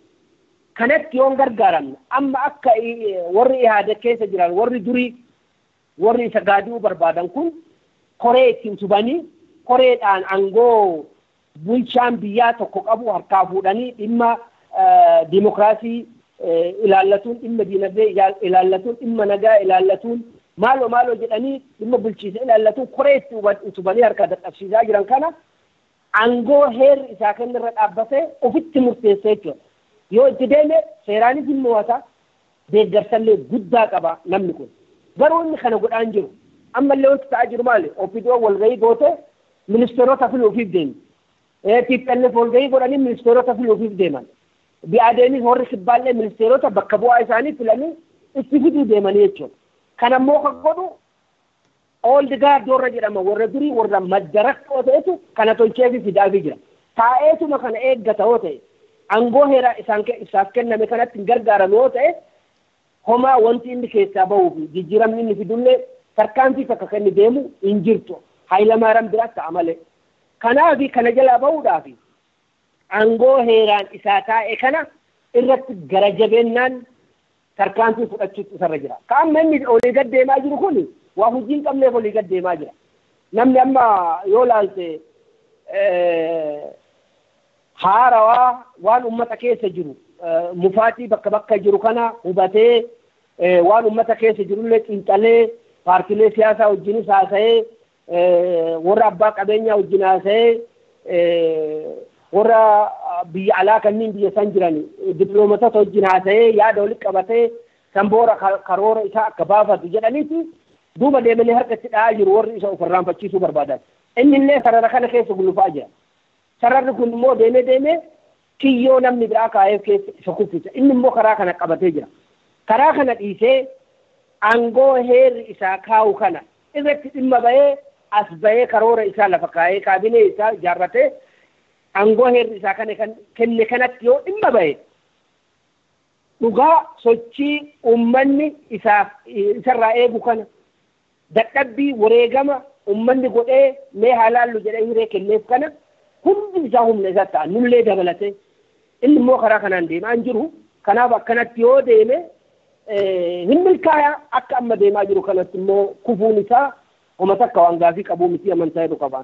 kanatti yoon gargaaramne amma akka warri ihaada keessa jiran warri durii warri isa gaadi'uu barbaadan kun koree itti utubanii koreedhaan aangoo bulchaan biyyaa tokko qabu harkaa fuudhanii dhimma dimokiraasii ilaallatuun dhimma diinagdee ilaallatuun dhimma nagaa ilaallatuun maaloo maaloo jedhanii dhimma bulchiisa ilaallatuun koree itti utubanii harkaa dadhabsiisaa jiran kana aangoo heerri isaa kennirra dhaabbatee ofitti murteessee jechuudha. Yoo itti deeme seeraanis hin mo'ata deeggarsallee guddaa qaba namni kun. Garuu inni kana godhaan jiru. Ammallee wanti ta'aa jiru maali? Ofiidoo walgahii goote ministeerota filuufiif deemi. TPLF walgahii godhanii ministeerota filuufiif deeman. Bi'aadeenis warri kibbaallee ministeerota bakka bu'aa isaanii filanii itti fiduu deemanii jechuudha. Kan ammoo kan godhu ooldi gaardoorra jedhama warra durii warra maddarakkoo ta'etu kana tolcheefi fidaafii jira. Taa'eetuma kana eeggata yoo ta'e aangoo heeraa isaan isaaf kenname kanatti hin gargaarame yoo ta'e homaa wanti inni keessaa bahuu fi jijjiiramni inni fidullee tarkaanfii takka kan inni deemu hin jirtu. Hayilamaariyaam biraas ta'a malee. Kanaaf kana jalaa bahuudhaaf aangoo heeraan isaa taa'e kana irratti gara jabeennaan tarkaanfii fudhachuutu isarra jira. Ka amma inni olii gad deemaa jiru kun waa hojii hin qabneef olii gad deemaa jira. Namni amma yoo laalte haarawaa waan ummata keessa jiru mufaatii bakka bakka jiru kana hubatee waan ummata keessa jirullee xiinxalee paartilee siyaasaa wajjinis haasa'ee warra abbaa qabeenyaa wajjin haasa'ee warra biyya alaa kanneen biyya san jiran diploomatota wajjin haasa'ee yaada walitti qabatee san boora karoora isaa akka baafatu jedhaniiti duuba deemanii harka itti dha'aa jiru warri isa ofirraanfachiisuu barbaadan. Inni illee sarara kana keessa gulufaa jira. Sararri kun immoo deemee deemee kiyyoo namni biraa kaa'eef keessa isa kuffisa. Inni immoo karaa kana qabatee jira. Karaa kana dhiisee aangoo heerri isaa kaa'u kana irratti dhimma bahee as bahee karoora isaa lafa kaa'ee kaabinee isaa ijaarratee aangoo heerri isaa kana kan kenne kanatti yoo dhimma bahe dhugaa sochii uummanni isaaf isarraa eegu kana dadhabbii wareegama uummanni godhee mee haalaallu jedhee hiree kenneef kana hundi isaa humna isaa ta'a nullee dabalate inni immoo karaa kanaan deemaa hin jiru kanaaf akkanatti yoo deeme hin milkaa'aa akka amma deemaa jiru kanatti immoo kufuun isaa homa takka waan gaafii qabuu miti amantaa jedhu qabaan.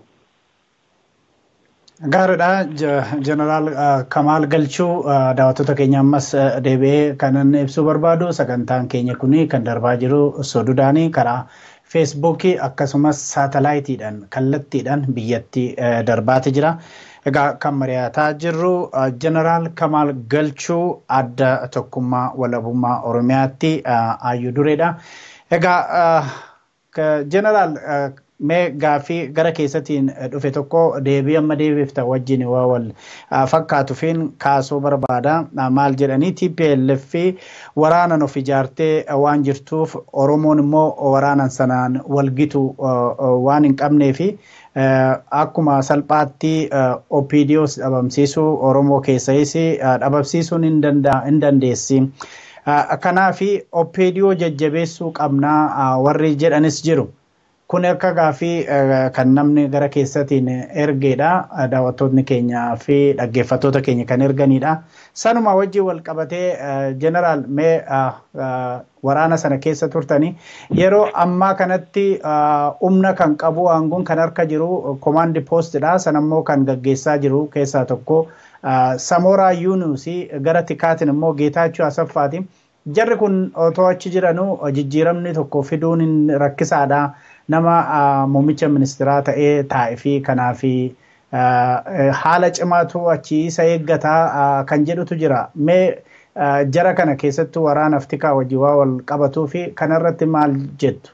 Gaariidha. Jeneraal Kamaal Galchuu daawwattoota keenya ammas deebi'ee kanan ibsuu barbaadu sagantaan keenya kun kan darbaa jiru soduudhaanii karaa feesbuukii akkasumas saatalaayitiidhaan kallattiidhaan biyyatti darbaati jira. Egaa kan mari'ataa jirru Jeneraal Kamaal Galchuu adda tokkummaa walabummaa Oromiyaatti Aayyuu Dureedha. Egaa Jeneraal mee gaaffii gara keessatiin dhufe tokko deebii amma deebifta wajjin waa wal fakkaatuufiin kaasuu barbaada maal jedhanii TPLF waraanan of ijaartee waan jirtuuf Oromoon immoo waraanan sanaan walgitu waan hin qabnee fi akkuma salphaatti OPDOs dhabamsiisuu Oromoo keessayis dhabamsiisuun hin dandeessi. Kanaaf OPDO jajjabeessuu qabnaa warri jedhanis jiru. Kun akka gaaffii kan namni gara keessatiin ergeedha. Daawwattoonni keenyaa fi dhaggeeffattoota keenya kan erganidha. Sanuma wajjin wal qabatee jeneraal mee waraana sana keessa turtanii yeroo ammaa kanatti humna kan qabu aangoon kan harka jiru komaandi poostidha. Sanammoo kan gaggeessaa jiru keessaa tokko Samooraa Yuunusi gara tikaatiin immoo Geetaachuu Asaffaati. Jarri kun otoo achi jiranuu jijjiiramni tokko fiduun rakkisaadha. Nama muummicha ministeeraa ta'ee taa'ee fi kanaaf haala cimaatu achi isa eeggataa kan jedhutu jira. Mee jara kana keessattuu waraanaaf tikaa wajjin waa wal qabatuu fi kanarratti maal jettu?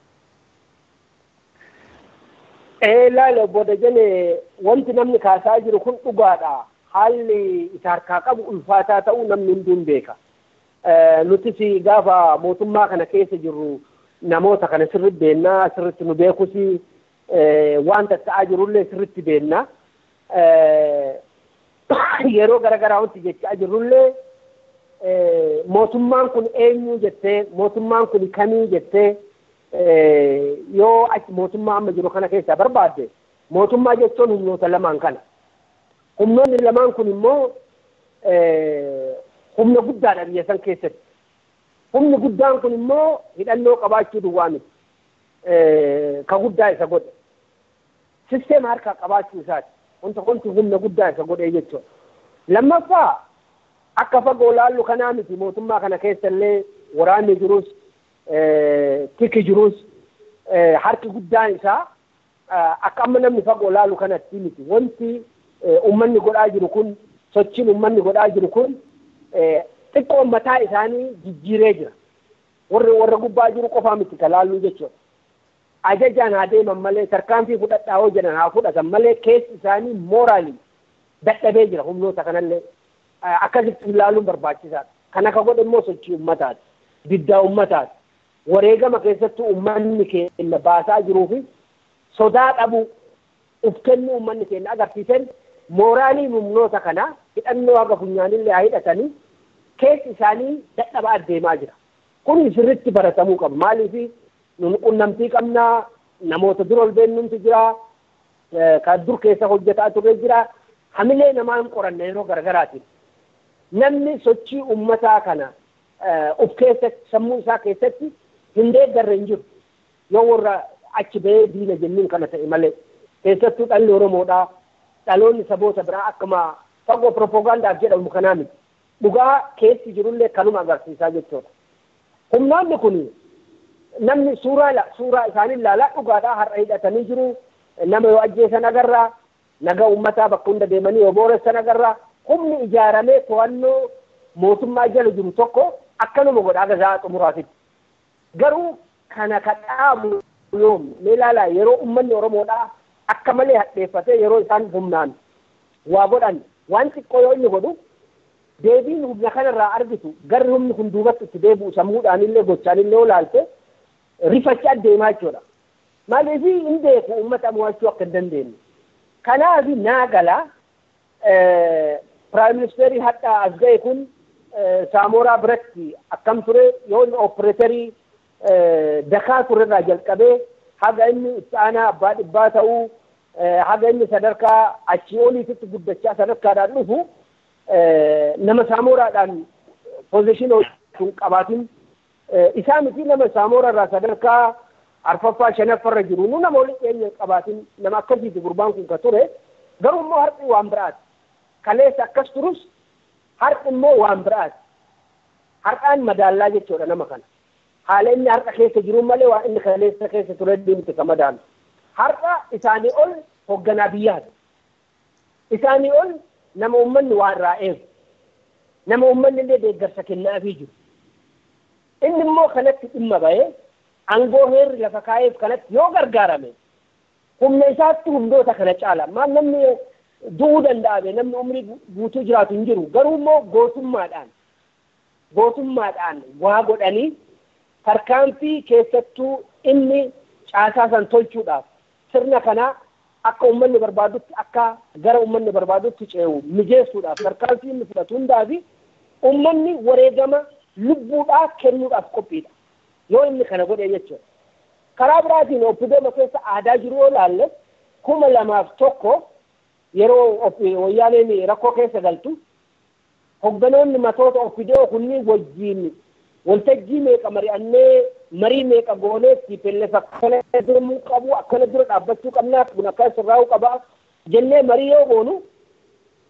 Laala booda jene wanti namni kaasaa jiru kun dhugaadha. Haalli isa harkaa qabu ulfaataa ta'uu namni hunduun beeka. Nutis gaafa mootummaa kana keessa jirru namoota kana sirritti beennaa sirritti nu beekus wanta ta'aa jirullee sirritti beennaa. Yeroo garaagaraa wanti jechaa jirrullee mootummaan kun eenyu jettee mootummaan kun kamii jettee yoo achi mootummaa amma jiru kana keessaa barbaadde mootummaa jechuun humnoota lamaan kana. Humnoonni lamaan kun immoo humna guddaadha biyya san keessatti. Humni guddaan kun immoo hidhannoo qabaachuu duwwaa miti. Ka guddaa isa godhe. Sisteema harkaa qabaachuu isaati. Wanta wanti humna guddaa isa godhee jechuudha. Lammaffaa akka fagoo laallu kanaa miti mootummaa kana keessa illee waraanni jirus tiki jirus harki guddaan isaa akka amma namni fagoo laalu kanatti miti wanti ummanni godhaa jiru kun sochiin ummanni godhaa jiru kun xiqqoon mataa isaanii jijjiiree jira warri warra gubbaa jiru qofaa miti ka laalluu jechuudha ajajaan haa deeman malee tarkaanfii fudhadhaa hoo jedhan haa fudhatan malee keessi isaanii mooraalii dadhabee jira humnoota kanallee akkasitti ilaaluun barbaachisaadha. Kan akka godhe immoo sochii ummataati. Diddaa ummataati. Wareegama keessattuu ummanni keenya baasaa jiruu fi sodaa dhabu uf kennuu ummanni keenya agarsiisan mooraalii humnoota kanaa hidhannoo haga funyaanillee haa hidhatanii keessi isaanii dadhabaa adeemaa jira. Kun sirritti baratamuu qaba. Maaliif nun qunnamtii qabnaa namoota dura ol beennumti jira. Kan dur keessa hojjetaa turre jira. Hamilee namaa hin qoranne yeroo garaagaraatiin. namni sochii ummataa kana uf keessatti sammuu isaa keessatti hin deeggarre hin jiru yoo warra achi bahee diina jennuun kana ta'e malee keessattuu dhalli oromoodhaa dhaloonni saboota biraa akkuma fagoo propoogaandaaf jedhamu kanaa miti dhugaa keessi jirullee kanuma agarsiisaa jechuudha. Humnoonni kun namni suuraa suuraa isaanii ilaalaa dhugaadhaa har'a hidhatanii jiru nama yoo ajjeesan agarraa naga ummataa bakka hunda deemanii yoo booressan agarraa humni ijaaramee to'annoo mootummaa jala jiru tokko akkanuma godhaa gazaa xumuraatitti. Garuu kana ka dhaabu yoom mee ilaalaa yeroo uummanni Oromoodhaa akka malee hadheeffatee yeroo isaan humnaan waa godhan waan xiqqoo yoo inni godhu deebiin humna kanarraa argitu garri humni kun duubatti itti deebi'u sammuudhaanillee gochaanillee yoo ilaalte rifachaa deemaa jechuudha. Maaliif hin beeku uummata mo'achuu akka hin dandeenye. Kanaaf naa galaa Piraayim Ministeerri hadhaa as ga'e kun Saamoraa biratti akkam ture yoo inni oopereetarii dakaa turerraa jalqabee haga inni itti aanaa abbaa dhibbaa ta'uu haga inni sadarkaa achii oliititti guddachaa sadarkaadhaan dhufu nama Saamoraadhaan poozishinii sun qabaatin isaa miti nama Saamoraarraa sadarkaa arfaffaa shanaffarra jiru nu nama waliin dhiyeenya qabaatin nama akkasiiti gurbaan kun ka ture garuu immoo har'i waan biraati. kaleessa akkas turus har'i immoo waan biraati. Har'aan madaallaa jechuudha nama kana. Haala inni har'a keessa jiru malee waan inni kaleessa keessa ture deemte ka madaalu. Har'a isaanii ol hoogganaa biyyaati. Isaanii ol nama uummanni waan irraa eegu. Nama uummanni illee deeggarsa kennaafii jiru. Inni immoo kanatti dhimma bahee aangoo heerri lafa kaa'eef kanatti yoo gargaarame humna isaatti humnoota kana caala. Maal namni du'uu danda'ame namni umrii guutuu jiraatu hin jiru garuu immoo gootummaadhaan gootummaadhaan waa godhanii tarkaanfii keessattuu inni caasaa san tolchuudhaaf sirna kanaa akka uummanni barbaadutti akka gara uummanni barbaadutti ce'u mijeessuudhaaf tarkaanfii inni fudhatu hundaa fi uummanni wareegama lubbuudhaa kennuudhaaf qophiidha yoo inni kana godhe jechuudha. Karaa biraatiin oppidooma keessa aadaa jiru yoo laalle kuma lamaaf tokko yeroo wayyaaneen rakkoo keessa galtu hogganoonni matoota oppidoo kunniin wajjiin waltajjii meeqa mari'annee marii meeqa goonee tiipilleef akkana deemuu qabu akkana dura dhaabbachuu qabnaa kun akkana sirraa'uu qabaa jennee marii yoo goonu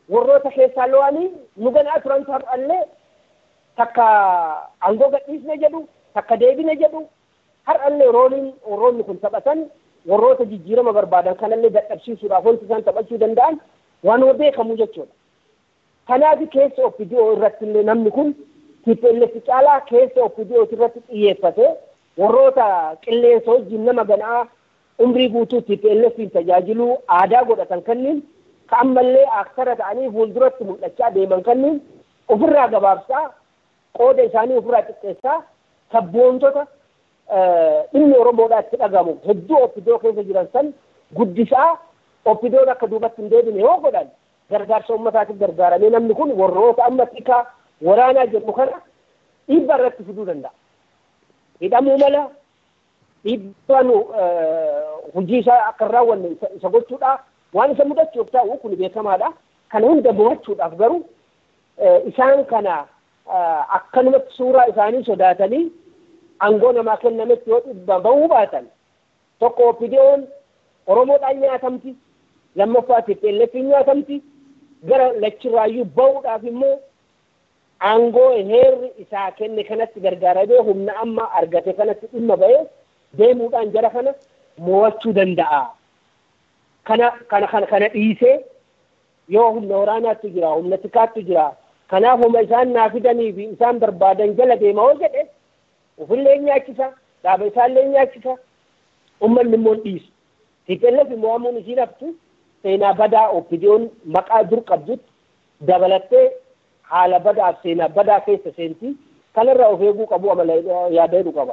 warroota keessaa lo'anii nu ganaa turan har'allee takka aangoo gadhiisne jedhu takka deebine jedhu har'allee rooliin warroonni kun taphatan warroota jijjiirama barbaadan kanallee dadhabsiisuudhaaf wanti isaan taphachuu danda'an waan beekamu jechuudha. Kanaaf keessa OPDO irratti illee namni kun TPLF caalaa keessa OPDO irratti xiyyeeffate warroota qilleensa wajjin nama ganaa umrii guutuu TPLFin tajaajiluu aadaa godhatan kanniin ka ammallee aktara ta'anii fuulduratti mul'achaa deeman kanniin ofirraa gabaabsaa qooda isaanii ofirraa xiqqeessaa sabboontota dhimmi Oromoodhaa itti dhagamu hedduu OPDO keessa jiran san guddisaa OPDOon akka duubatti hin deebine yoo godhan gargaarsa uummataatiif gargaaramee namni kun warroota amma xiqqaa waraanaa jedhu kana dhiibbaa irratti fiduu danda'a. Hidhamuu mala dhiibbaan hojii isaa akka hin raawwanne isa gochuudha. Waan isa mudachuuf ta'u kun beekamaadha. Kana hunda mo'achuudhaaf garuu isaan kana akkanumatti suuraa isaanii sodaatanii aangoo namaa kennametti yoo dhibba bahuu baatan tokko OPDO'n Oromoodhaan nyaatamti lammaffaa TPLFin nyaatamti gara lachirraayyuu bahuudhaaf immoo aangoo heerri isaa kenne kanatti gargaaramee humna amma argate kanatti dhimma ba'ee deemuudhaan jara kana mo'achuu danda'a. Kana kana kana kana dhiisee yoo humna waraanaatti jira humna tikaatti jira kanaaf humna isaan naa fidanii fi isaan barbaadan jala deema yoo jedhe ofillee nyaachisa dhaaba isaallee nyaachisa ummanni immoo dhiisu. TPLF immoo ammuun isiin haftu seenaa badaa OPDO'n maqaa dur qabdutti dabalattee haala badaaf seenaa badaa keessa seentii kanarraa of eeguu qabu amala yaadachuu qaba.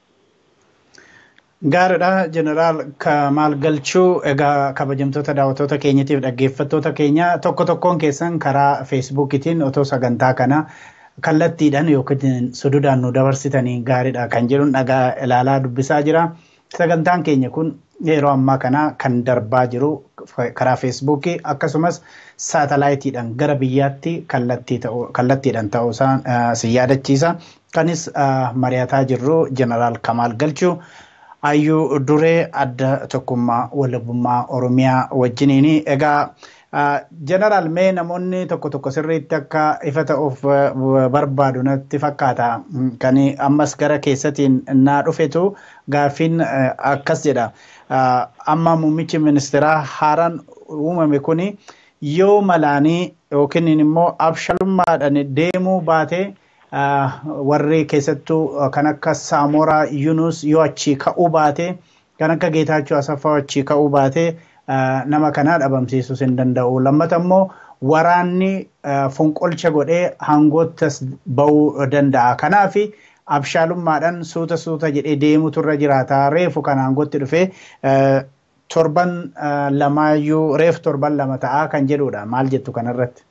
Gaariidha jeneraal Kamaal Galchuu egaa kabajamtoota daawwattoota keenyatiif dhaggeeffattoota keenya tokko tokkoon keessan karaa feesbuukiitiin otoo sagantaa kana kallattiidhaan yookiin sududaan nu dabarsitanii gaariidha kan jedhuun dhagaa ilaalaa dubbisaa jira. Sagantaan keenya kun yeroo ammaa kana kan darbaa jiru karaa feesbuukii akkasumas saatalaayitiidhaan gara biyyaatti kallattiidhaan ta'uusaa si yaadachiisa. Kanis mari'ataa jirru jeneraal Kamaal Galchuu. Hayyuu duree adda tokkummaa walabummaa Oromiyaa wajjiniini. Egaa jeneraal mee namoonni tokko tokko sirriitti akka ifa ta'uuf barbaadu natti fakkaata. Kan ammas gara keessatiin naa dhufetu gaaffiin akkas jedha. Amma muummichi ministeeraa haaraan uumame kuni yoo malaanii yookiin immoo abshaalummaadhaan deemuu baatee warri keessattuu kan akka Saamoraa Yunus yoo achii ka'uu baate kan akka Geetaachoo Asaffaa achii ka'uu baate nama kanaa dhabamsiisuus hin danda'u. Lammata immoo waraanni fonqolcha godhee hangoottas ba'uu danda'a. Kanaaf abshaalummaadhaan suuta suuta jedhee deemutu irra jiraata. Reefu kan hangootti dhufee torban lamaayyuu reefu torban lama ta'aa kan jedhudha. Maal jettu kanarratti?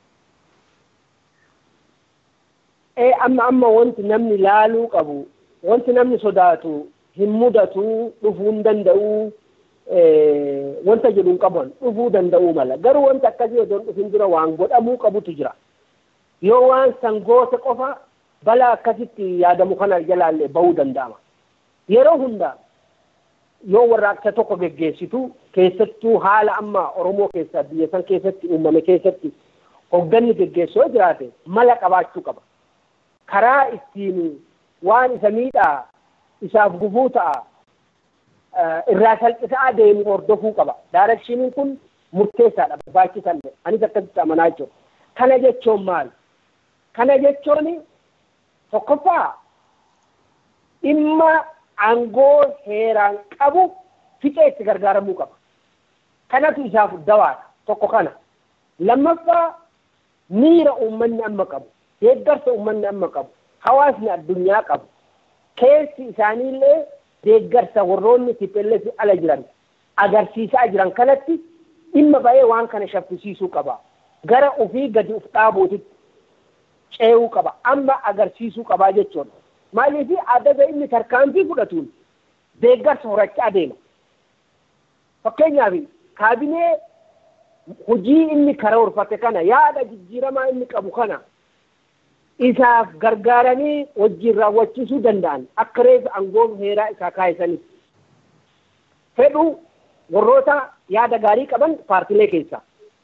ee amma amma wanti namni laaluu qabu wanti namni sodaatu hin mudatu dhufuu hin danda'u wanta jedhu hin qaban dhufuu danda'uu mala garuu wanta akkasii osoo hin dhufin dura waan godhamuu qabutu jira yoo waan sangoota qofa balaa akkasitti yaadamu kana jalaallee bahuu danda'ama yeroo hunda yoo warraaqsa tokko geggeessitu keessattuu haala amma oromoo keessaa biyya san keessatti uumame keessatti hogganni geggeessu yoo jiraate mala qabaachuu qaba karaa ittiin waan isa miidhaa isaaf gufuu ta'a irraa salphisaa deemu hordofuu qaba. Daarekshiniin kun murteessaadha barbaachisallee anis akkasitti amanaa jechuudha. Kana jechuun maal? Kana jechuun tokkoffaa dhimma aangoo heeraan qabu fixee itti gargaaramuu qaba. Kanatu isaaf dawaadha tokko kana. Lammaffaa miira uummanni amma qabu. deeggarsa uummanni amma qabu hawaasni addunyaa qabu keessi isaaniillee deeggarsa warroonni TPLF ala jiran agarsiisaa jiran kanatti dhimma ba'ee waan kana shaffisiisuu qaba gara ofii gadi uf dhaabuutitti ce'uu qaba amma agarsiisuu qabaa jechuudha maaliif adda inni tarkaanfii fudhatuun deeggarsa horachaa deema fakkeenyaaf kaabinee hojii inni karoorfate kana yaada jijjiiramaa inni qabu kana isaaf gargaaranii wajjin raawwachiisuu danda'an akka reefu aangoo heeraa isaa kaayisanitti. Fedhu warroota yaada gaarii qaban paartilee keessaa.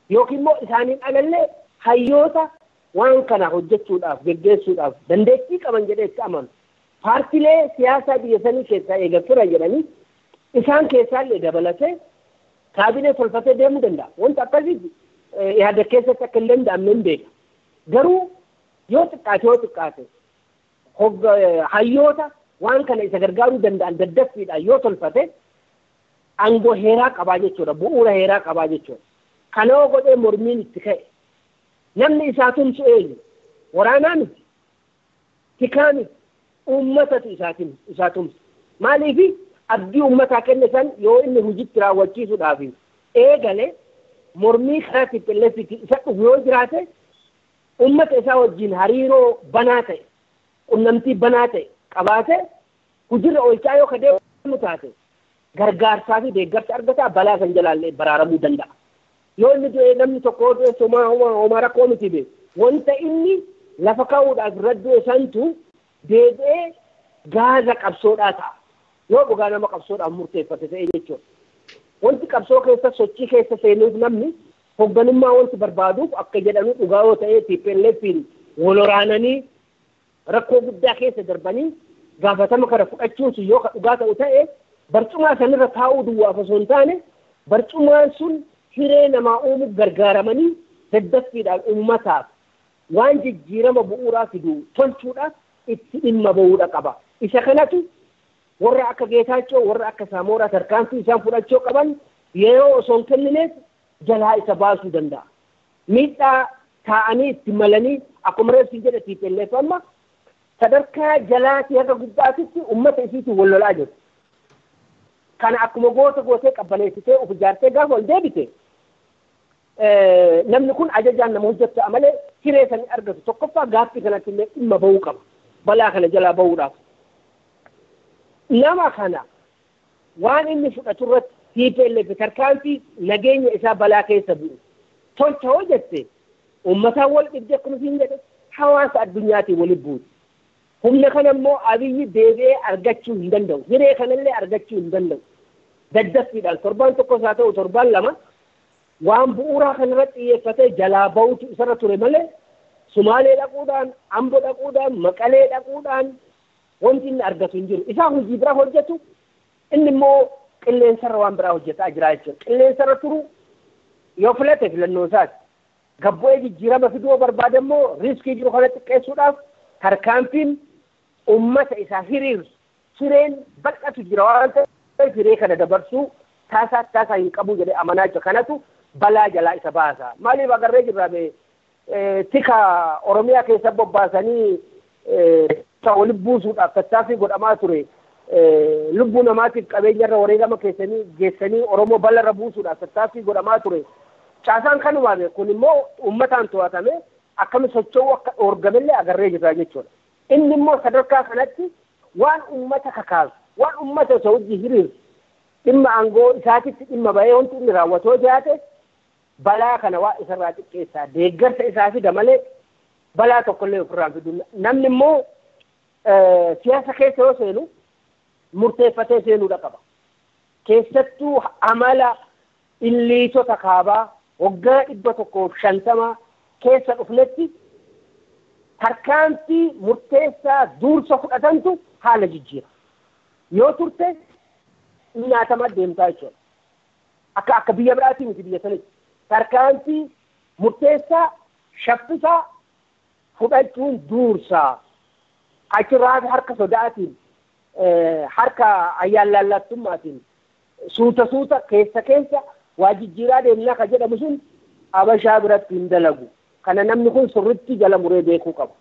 yookiin immoo isaaniin alallee hayyoota waan kana hojjechuudhaaf geggeessuudhaaf dandeettii qaban jedhee itti amanu paartilee siyaasaa biyya sanii keessaa eegan turan jedhanii isaan keessaallee dabalatee kaabinee tolfatee deemuu danda'a. Wanta akkasii yaada keessatti akka hin danda'amne hin beeka. Garuu yoo xiqqaate yoo xiqqaate hayyoota waan kana isa gargaaruu danda'an daddaffiidhaan yoo tolfate aangoo heeraa qabaa jechuudha. Bu'uura heeraa qabaa jechuudha. Kana yoo godhee mormiin itti ka'e namni isaa tumsu eenyu waraanaa miti tikaa miti uummatatu isaatiin isaa tumsa. Maaliif abdii uummataa kenne san yoo inni hojiitti raawwachiisuudhaaf eegale mormii karaa tippilleessitti isa dhufu yoo jiraate uummata isaa wajjin hariiroo banaa ta'e qunnamtii banaa ta'e qabaate hojiirra oolchaa yoo kadeemu taate gargaarsaa fi deeggarsa argataa balaa kan jalaallee baraaramuu danda'a. Yoo inni du'e namni tokko du'e homaa homaa rakkoo miti bee wanta inni lafa kaa'uudhaaf irra du'e santu deebi'ee gaaza qabsoodhaa ta'a. Yoo dhugaa nama qabsoodhaaf murteeffate ta'e jechuudha. Wanti qabsoo keessa sochii keessa seenuuf namni hoogganummaa wanti barbaaduuf akka jedhanu dhugaa yoo ta'e TPLFiin wal waraananii rakkoo guddaa keessa darbanii gaafatama kana fudhachuun sun yoo ka dhugaa ta'u ta'e barcumaa sanirra taa'uu duwwaaf osoo hin taane barcumaan sun hiree namaa uumuuf gargaaramanii daddaffiidhaan uummataaf waan jijjiirama bu'uuraa fidu tolchuudhaaf itti dhimma ba'uudha qaba. Isa kanatu warra akka Geetaachoo warra akka Saamoraa tarkaanfii isaan fudhachuu qaban yeroo osoo hin kennineef jalaa isa baasuu danda'a. Miidhaa taa'anii itti malanii akkuma reefsi jedhe TPLF amma sadarkaa jalaatii haga gubbaatitti uummata isiitiin wal lolaa jiru. Kana akkuma goota gootee qabbaneessitee of ijaartee gaafa ol deebite namni kun ajajaan nama hojjechaa malee hiree sanii argatu tokkoffaa gaaffii kanatti illee dhimma bahuu qaba. Balaa kana jalaa bahuudhaaf. Nama kana waan inni fudhatu irratti TPLF tarkaanfii nageenya isaa balaa keessa bu'u. Tolcha hoo jette uummataan wal dhibde akkuma siin jedhe hawaasa addunyaatiin waliin buuti. Humna kana immoo abiyyi deebi'ee argachuu hin danda'u. Hiree kanallee argachuu hin danda'u. Daddaffiidhaan torbaan tokkos haa ta'u torbaan lama waan bu'uuraa kanarratti xiyyeeffatee jalaa bahutu isarra ture malee Sumaalee dhaquudhaan, Ambo dhaquudhaan, Maqalee dhaquudhaan wanti inni argatu hin jiru. Isaa hojii biraa hojjetu inni immoo qilleensarra waan biraa hojjetaa jira jechuudha. Qilleensarra turu yoo filate filannoo isaati. Gabbu'ee jijjiirama fiduu barbaade immoo riiskii jiru kana xiqqeessuudhaaf tarkaanfiin uummata isaa hiriirsu hireen bal'atu jira waan ta'eef hiree kana dabarsuu taasaa taasaa hin qabu jedhee amanaa jira. Kanatu balaa jalaa isa baasa. Maaliif agarree jirra tika Oromiyaa keessa bobbaasanii waliin buusuudhaaf tattaaffii godhamaa ture. lubbuu namaatiif qabeenyarra wareegama keessanii geessanii Oromoo bal'arra buusuudhaaf tattaaffii godhamaa ture. Caasaan kanumaan kun immoo uummataan to'atame akkami socho'uu akka dhoorgamellee agarree jirra jechuudha. Inni immoo sadarkaa kanatti waan uummata kakaasu, waan uummata isa hojii hiriirsu, dhimma aangoo isaatitti dhimma bahee wanti inni raawwatoo jiraate balaa kana waa isarraa xiqqeessaa deeggarsa isaa fida malee balaa tokkollee ofirraan fidu. Namni immoo siyaasa keessa yoo seenu murteeffatee seenuudha qaba. Keessattuu amala illiitota kaabaa waggaa dhibba tokkoof shantama keessa dhufnetti tarkaanfii murteessaa duursa fudhatantu haala jijjiira. Yoo turte nyaatama deemtaa jechuudha. Akka akka biyya biraatii miti biyya sanitti. Tarkaanfii murteessaa shaffisaa fudhachuun duursaa. Achirraa harka sodaatiin harka ayyaallallattummaatiin suuta suuta keessa keessa waa jijjiiraa deemnaa ka jedhamu sun abashaa biratti hin dalagu. Kana namni kun sirritti jala muree beekuu qaba.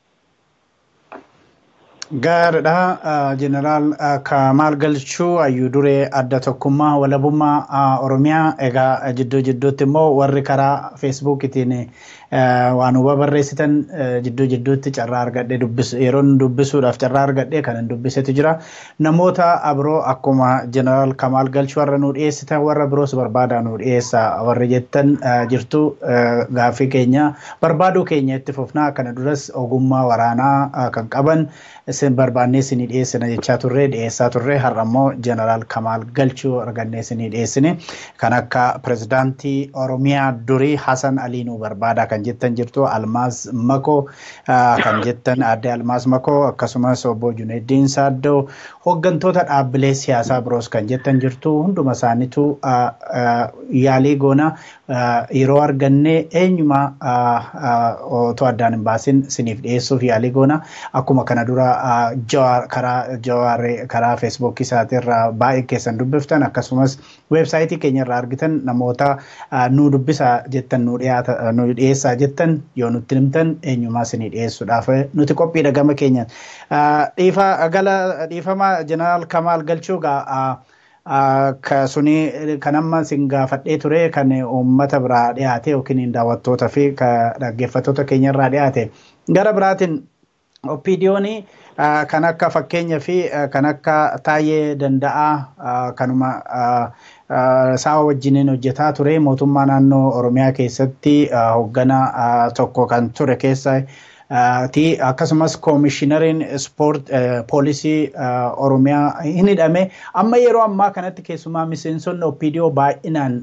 Gaariidha. Jeneraal Kamaal Galchuu hayyuu duree adda tokkummaa walabummaa Oromiyaa egaa jidduu jidduutti immoo warri karaa feesbuukiitiin waan huba barreessitan jidduu jidduutti carraa argadhee dubbisu yeroon dubbisuudhaaf carraa argadhee kan hin dubbisetu jira. Namoota biroo akkuma jeneraal Kamaal Galchuu warra nu dhiyeessitan warra biroos barbaadaa nu dhiyeessa warri jettan jirtu gaaffii keenya barbaaduu keenya itti fufnaa kana duras ogummaa waraanaa kan qaban isin barbaannee isinii dhiyeessina jechaa turre dhiyeessaa turre har'a immoo jeneraal Kamaal Galchuu argannee isinii dhiyeessine kan akka pirezidaantii Oromiyaa durii Hasan Alii nu barbaada kan jettan jirtu Almaas Makoo kan jettan aadde Almaas Makoo akkasumas obbo Juneeddiin Saaddoo hooggantoota dhaabbilee siyaasaa biroos kan jettan jirtu hunduma isaaniitu yaalii goona yeroo arganne eenyuma otoo addaan hin baasin isiniif dhiyeessuuf yaalii goona akkuma kana dura karaa jawaaree karaa feesbuukii isaatirraa baay'ee keessan dubbiftan akkasumas weebsaayitii keenya irraa argitan namoota nu dubbisa jettan nu dhiyaata nu dhiyeessaa jettan yoo nutti himtan eenyumaa isinii dhiyeessuudhaaf nuti qophiidha gama keenya dhiifa gala dhiifama jeneraal Kamaal Galchuu gaa suni kan amma sin gaafadhee ture kan uummata biraa dhiyaate yookiin daawwattootaa fi dhaggeeffattoota keenya irraa dhiyaate gara biraatiin oppiidiyoonii kan akka fakkeenyaa fi kan akka taayee danda'aa kanuma sa'a wajjiniin hojjetaa ture mootummaa naannoo oromiyaa keessatti hoogganaa tokko kan ture keessa ti akkasumas koomishinariin ispoort poolisii oromiyaa hin hidhame amma yeroo ammaa kanatti keessumaa miseensonni oppiidiyoo baay'inaan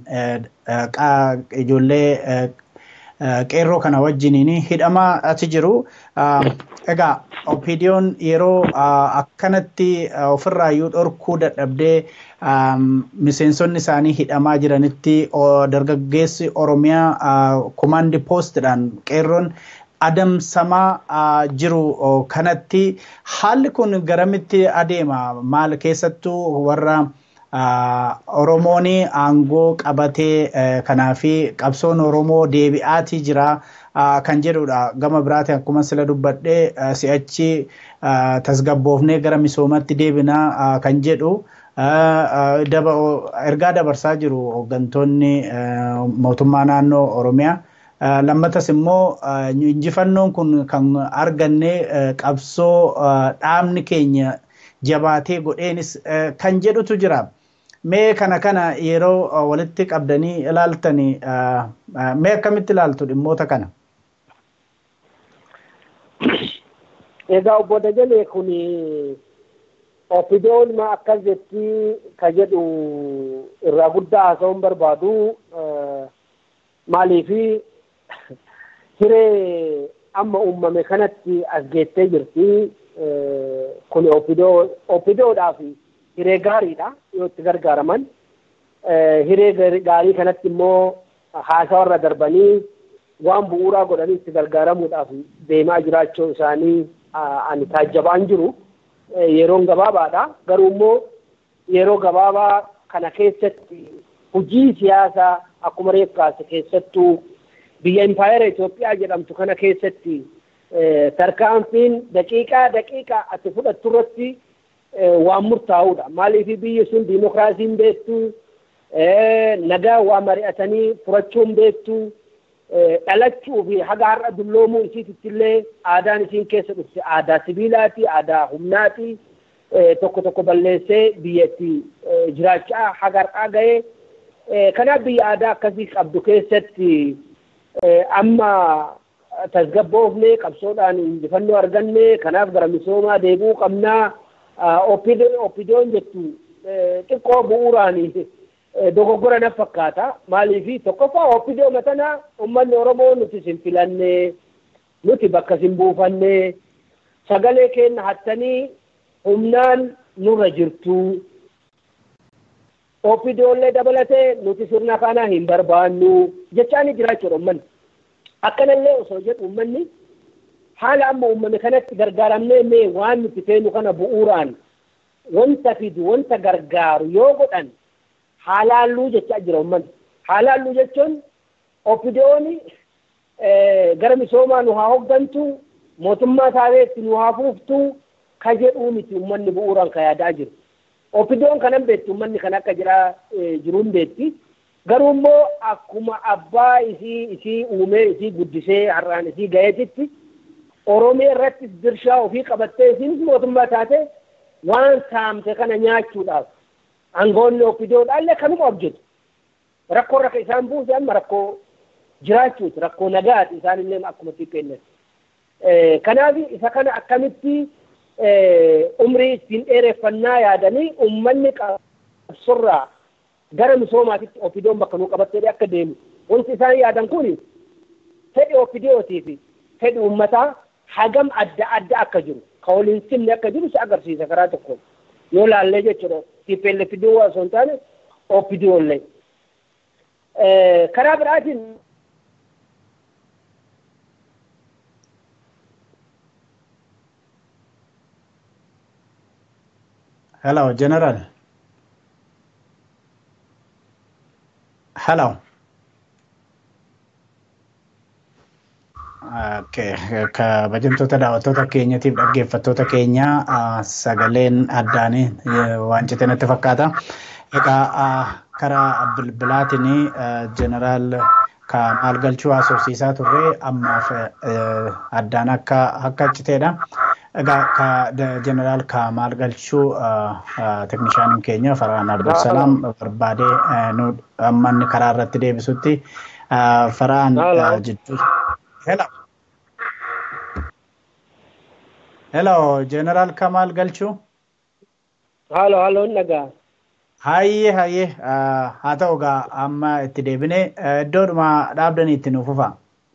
ijoollee qeerroo kana wajjiniin hidhamaa achi jiru. Egaa oppiidiyoon yeroo akkanatti ofirraayyuu dhorkuu dadhabdee miseensonni isaanii hidhamaa jiranitti dargaggeessi Oromiyaa kumaandi poostidhaan qeerroon adamsamaa jiru kanatti haalli kun garamitti adeema maal keessattuu warra Oromoon aangoo qabatee kanaafi qabsoon Oromoo deebi'aatii jira kan jedhudha. Gama biraatiin akkuma sila dubbadhee si'achi tasgabboofnee gara misoomatti deebinaa kan jedhu ergaa dabarsaa jiru hooggantoonni mootummaa naannoo Oromiyaa. lammatas immoo injifannoon kun kan arganne qabsoo dhaabni keenya jabaatee godheenis kan jedhutu jira. Mee kana kana yeroo walitti qabdanii ilaaltanii mee akkamitti ilaaltu dhimmoota kana? Egaa obbo Dajalee kun opiidiyoon akkas jetti ka jedhu irraa guddaa haasa'uun barbaadu maaliifi hiree amma uumame kanatti as geettee jirti kun opiidiyoodhaaf hiree gaariidha yoo itti gargaaraman hiree gaarii kanatti immoo haasawarra darbanii waan bu'uuraa godhanii itti gargaaramuudhaaf deemaa jiraachuu isaanii ani taajjabaan jiru yeroon gabaabaadha garuu immoo yeroo gabaabaa kana keessatti hojii siyaasaa akkuma reeffaase keessattuu biyya impaayera Itoophiyaa jedhamtu kana keessatti tarkaanfiin daqiiqaa daqiiqaa ati fudhattu irratti waan murtaa'uudha. Maaliif biyyi sun diimokiraasiin beektu nagaa waa mari'atanii furachuun beektu dhalachuu fi haga har'a dulloomuu isiititti illee aadaan isiin keessa dhufte aadaa sibiilaati, aadaa humnaati. Tokko tokko balleessee biyyatti jiraachaa haga har'aa ga'ee kanaaf biyya aadaa akkasii qabdu keessatti amma tasgabboofnee qabsoodhaan injifannoo arganne kanaaf gara misoomaa deebi'uu qabnaa oppiidiyoon jettu xiqqoo bu'uuraan dogoggora na fakkaata maaliif tokkoffaa oppiidiyoo matanaa uummanni oromoo nuti sin filanne nuti bakka sin buufanne sagalee keenya hattanii humnaan nurra jirtu oppiidiyoollee dabalatee nuti sirna kana hin barbaannu jechaan jiraachuudha uummanni. Akkanallee osoo jedhu uummanni haala amma uumame kanatti gargaaramnee mee waan nuti feenu kana bu'uuraan wanta fidu wanta gargaaru yoo godhan haalaalluu jechaa jira uummanni. Haalaalluu jechuun oppiidiyoon gara misoomaa nu haa hooggantu mootummaa taateetti nu haa fuuftu ka jedhuu miti uummanni bu'uuraan ka yaadaa jiru. Oppiidiyoon kanan beektu uummanni kan akka jira jiruun beekti. Garuu immoo akkuma abbaa isii isii uumee isii guddisee har'aan isii ga'eetitti Oromiyaa irratti dirshaa ofii qabattee isiinis mootummaa taate waan saamte kana nyaachuudhaaf aangoonni ofiidoodhaallee kanuma hojjetu. Rakkoo rakka isaan buuse amma rakkoo jiraachuuti rakkoo nagaati isaanillee akkuma xiqqeennetti. Kanaaf isa kana akkamitti umrii ittiin dheereffannaa yaadanii uummanni qabsorraa gara misoomaatitti ofiidoon bakka nuu qabattee akka deemu wanti isaan yaadan kun fedhi ofiidootii fi fedhi uummataa hagam adda adda akka jiru ka waliin simne akka jiru si agarsiisa karaa tokkoon yoo laallee jechuudha TPLF fiduu osoo hin taane ofiidoollee. Karaa biraatiin Hello, General. Hello. Okay. Kabajamtoota daawwattoota keenyatiif dhaggeeffattoota keenya sagaleen addaanii waan cite natti fakkaata. Egaa karaa bilbilaatiin jeneraal Kamaal Galchuu haasofsiisaa turre ammaaf addaan akka akka citeedha. Egaa jeneraal Kamaal Galchuu teeknishaaniin keenya Farhaan Abdulsalaam barbaadee amma inni karaa irratti deebisutti Farhaan jidduu. Hello. Hello, jeneraal Kamaal Galchuu. Halo, halo, nagaa. Hayyee hayyee haa ta'u egaa amma itti deebinee iddoodhuma dhaabdanii itti nuuf fufa.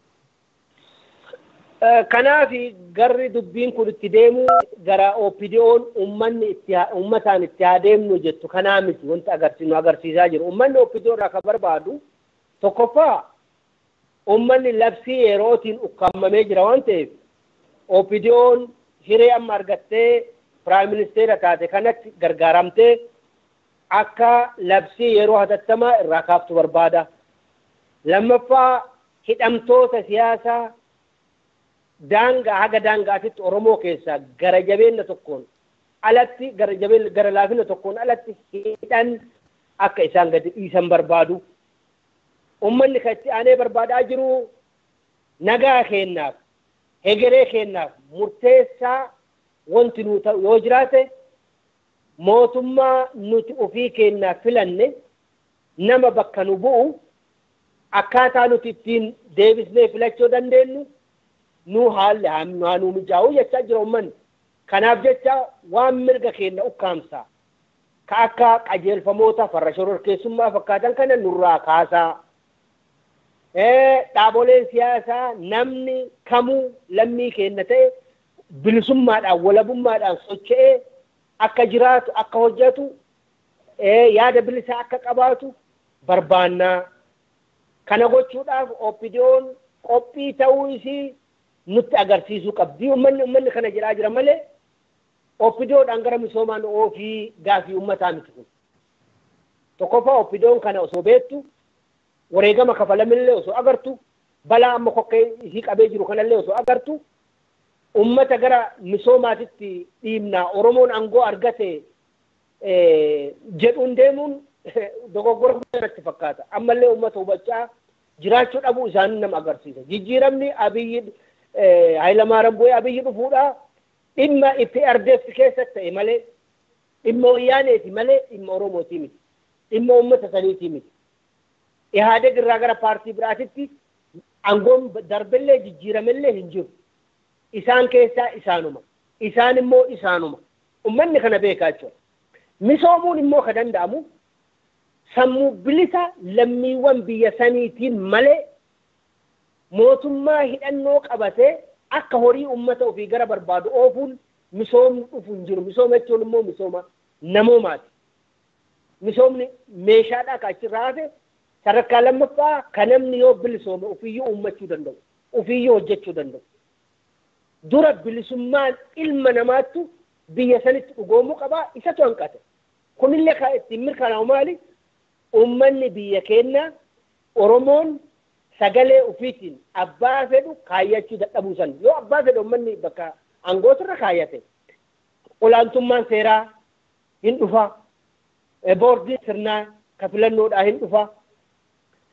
Kanaaf garri dubbiin kun itti deemu gara OPDO'n uummanni itti uummataan itti haa deemnu jettu kanaa miti wanti agarsiisnu agarsiisaa jiru. Uummanni OPDO irraa kan barbaadu tokkoffaa uummanni labsii yerootiin ukkaamamee jira waan ta'eef OPDO'n hiree amma argattee piraayim ministeera taate kanatti gargaaramtee akka labsii yeroo hatattamaa irraa kaaftu barbaada. Lammaffaa hidhamtoota siyaasaa daangaa haga daangaatitti Oromoo keessaa gara jabeenya tokkoon alatti gara jabeenya gara laafina tokkoon alatti hidhan akka isaan gadi dhiisan barbaadu. Uummanni kan itti aanee barbaadaa jiru nagaa kennaaf hegeree kennaaf murteessaa wanti nu ta'u yoo jiraate mootummaa nuti ofii keenyaaf filanne nama bakka nu bu'u akkaataa nuti ittiin deebisnee filachuu dandeenyu nu haalli haa nu mijaa'u jechaa jira uummanni. Kanaaf jecha waan mirga keenya ukkaamsaa ka akka qajeelfamoota farra shororkeessummaa fakkaatan kana nurraa kaasaa. Dhaaboleen siyaasaa namni kamuu lammii keenya ta'e bilisummaadhaan walabummaadhaan socho'ee akka jiraatu akka hojjetu yaada bilisaa akka qabaatu barbaannaa. Kana gochuudhaaf OPDO'n qophii ta'uu isii nutti agarsiisuu qabdi. Uummanni uummanni kana jedhaa jira malee OPDO'dhaan gara misoomaan ofii gaafii uummataa miti kun. Tokkoffaa OPDO'n kana osoo beektu wareegama kafalamillee osoo agartu balaa amma kokkee isii qabee jiru kanallee osoo agartu ummata gara misoomaatitti dhiibnaa Oromoon aangoo argate jedhuun deemuun dogoggora guddaatti fakkaata. Ammallee ummata hubachaa jiraachuu dhabuu isaanii nama agarsiisa. Jijjiiramni abiyyi Hayilamaariyaam Boo'ee abiyyi dhufuudha dhimma itti ardeessi keessatti ta'e malee dhimma wayyaaneeti malee dhimma Oromootii miti. Dhimma ummata saniitii miti. Ihaadeg irraa gara paartii biraatitti aangoon darbellee jijjiiramellee hin jiru. Isaan keessaa isaanuma. Isaan immoo isaanuma. Ummanni kana beekaa jechuudha. Misoomuun immoo ka danda'amu sammuu bilisa lammiiwwan biyya saniitiin malee mootummaa hidhannoo qabatee akka horii uummata ofii gara barbaadu oofuun misoomni dhufu hin jiru. Misooma jechuun immoo misooma namoomaati. Misoomni meeshaadhaa ka achirraa hafe sadarkaa lammaffaa kan namni yoo bilisoome ofiiyyuu uummachuu danda'u. Ofiiyyuu hojjechuu danda'u. Dura bilisummaan ilma namaattu biyya sanitti dhugoomuu qabaa isatu hanqate. Kunillee kan ittiin mirkanaa'u maali? Uummanni biyya keenya Oromoon sagalee ofiitiin abbaa fedhu kaayyachuu dadhabuu san yoo abbaa fedhu uummanni bakka aangootirra kaayyate olaantummaan seeraa hin dhufa boordiin sirnaa ka filannoodhaa hin dhufa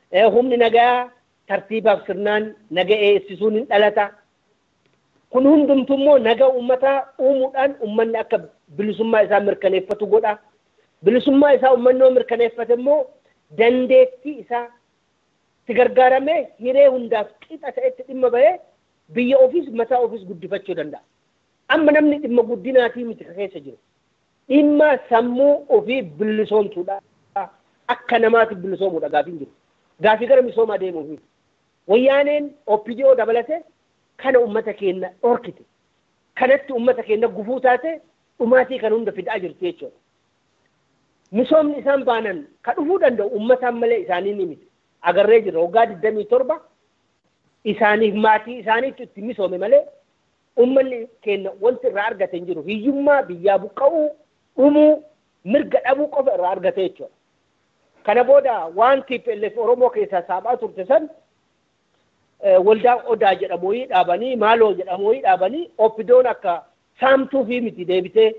humni nagaa tartiibaaf sirnaan naga eegsisuun hin dhalata. Kun hundumtu immoo naga uummataa uumuudhaan uummanni akka bilisummaa isaa mirkaneeffatu godha. Bilisummaa isaa uummanni yoo mirkaneeffate immoo dandeettii isaa itti gargaaramee hiree hundaaf qixa ta'etti dhimma bahee biyya ofiis mataa ofiis guddifachuu danda'a. Amma namni dhimma guddinaatii miti keessa jiru. Dhimma sammuu ofii bilisoomsuudha. Akka namaatti bilisoomuudha gaafiin jiru. Gaafii gara misoomaa deemuufi. Wayyaaneen OPDO dabalate kana uummata keenya dhorkite. Kanatti uummata keenya gufuu taate dhumaatii kan hunda fidaa jirti jechuudha. Misoomni isaan baanan ka dhufuu danda'u uummataan malee isaanii ni miti. Agarree jirra waggaa digdamii torba isaaniif maatii isaaniitu itti misoome malee uummanni keenya wanti irraa argate hin jiru. Hiyyummaa biyyaa buqqa'uu dhumuu mirga dhabuu qofa irraa argate jechuudha. Kana booda waan TPLF Oromoo keessaa saaphaa turte san waldaa odaa jedhamu wayii dhaabanii maaloo jedhamu wayii dhaabanii oppidoon akka saamtuu fi miti deebitee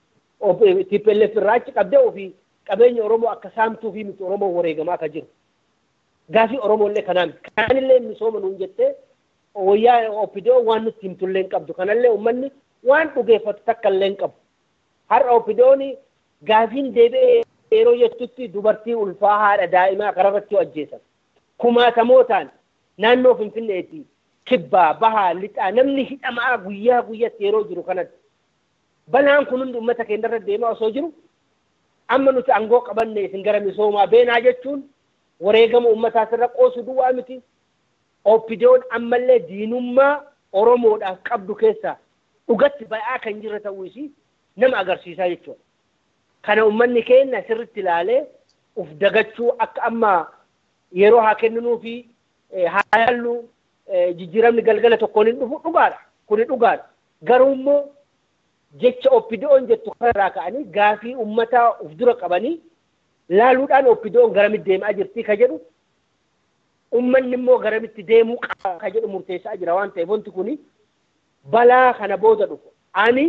TPLF irraa achi qabdee ofii qabeenya Oromoo akka saamtuu fi miti Oromoo wareegamaa akka jiru. Gaafii Oromoo illee kanaa miti. Kanallee misooma nuun jettee wayyaa oppidoo waan nutti himtullee hin qabdu. Kanallee uummanni waan dhugeeffatu takka illee hin qabu. Har'a oppidooni gaafiin deebi'ee yeroo jettutti dubartii ulfaa haadha daa'imaa kararratti ajjeesan. Kumaatamootaan naannoo Finfinneetti kibbaa bahaa lixaa namni hidhamaa guyyaa guyyatti yeroo jiru kanatti. Balaan kun hundi uummata keenya irra deemaa osoo jiru amma nuti aangoo qabanne isin gara misoomaa beenaa jechuun wareegama uummataa sirra qoosu duwwaa miti. Oppidoon ammallee diinummaa Oromoodhaaf qabdu keessaa dhugatti ba'aa kan jirre ta'uu isii nama agarsiisaa jechuudha. Kana uummanni keenya sirritti ilaalee uf dagachuu akka amma yeroo haa kenninuu fi haa yaallu jijjiiramni galgala tokkoon hin dhufu dhugaadha. Kuni dhugaadha. Garuu immoo jecha oppidoon jettu kanarraa ka'anii gaafii uummataa uf dura qabanii laaluudhaan oppidoon garamitti deemaa jirti ka jedhu ummanni immoo garamitti deemuu qaba ka jedhu murteessaa jira waan ta'eef wanti kuni balaa kana booda dhufu ani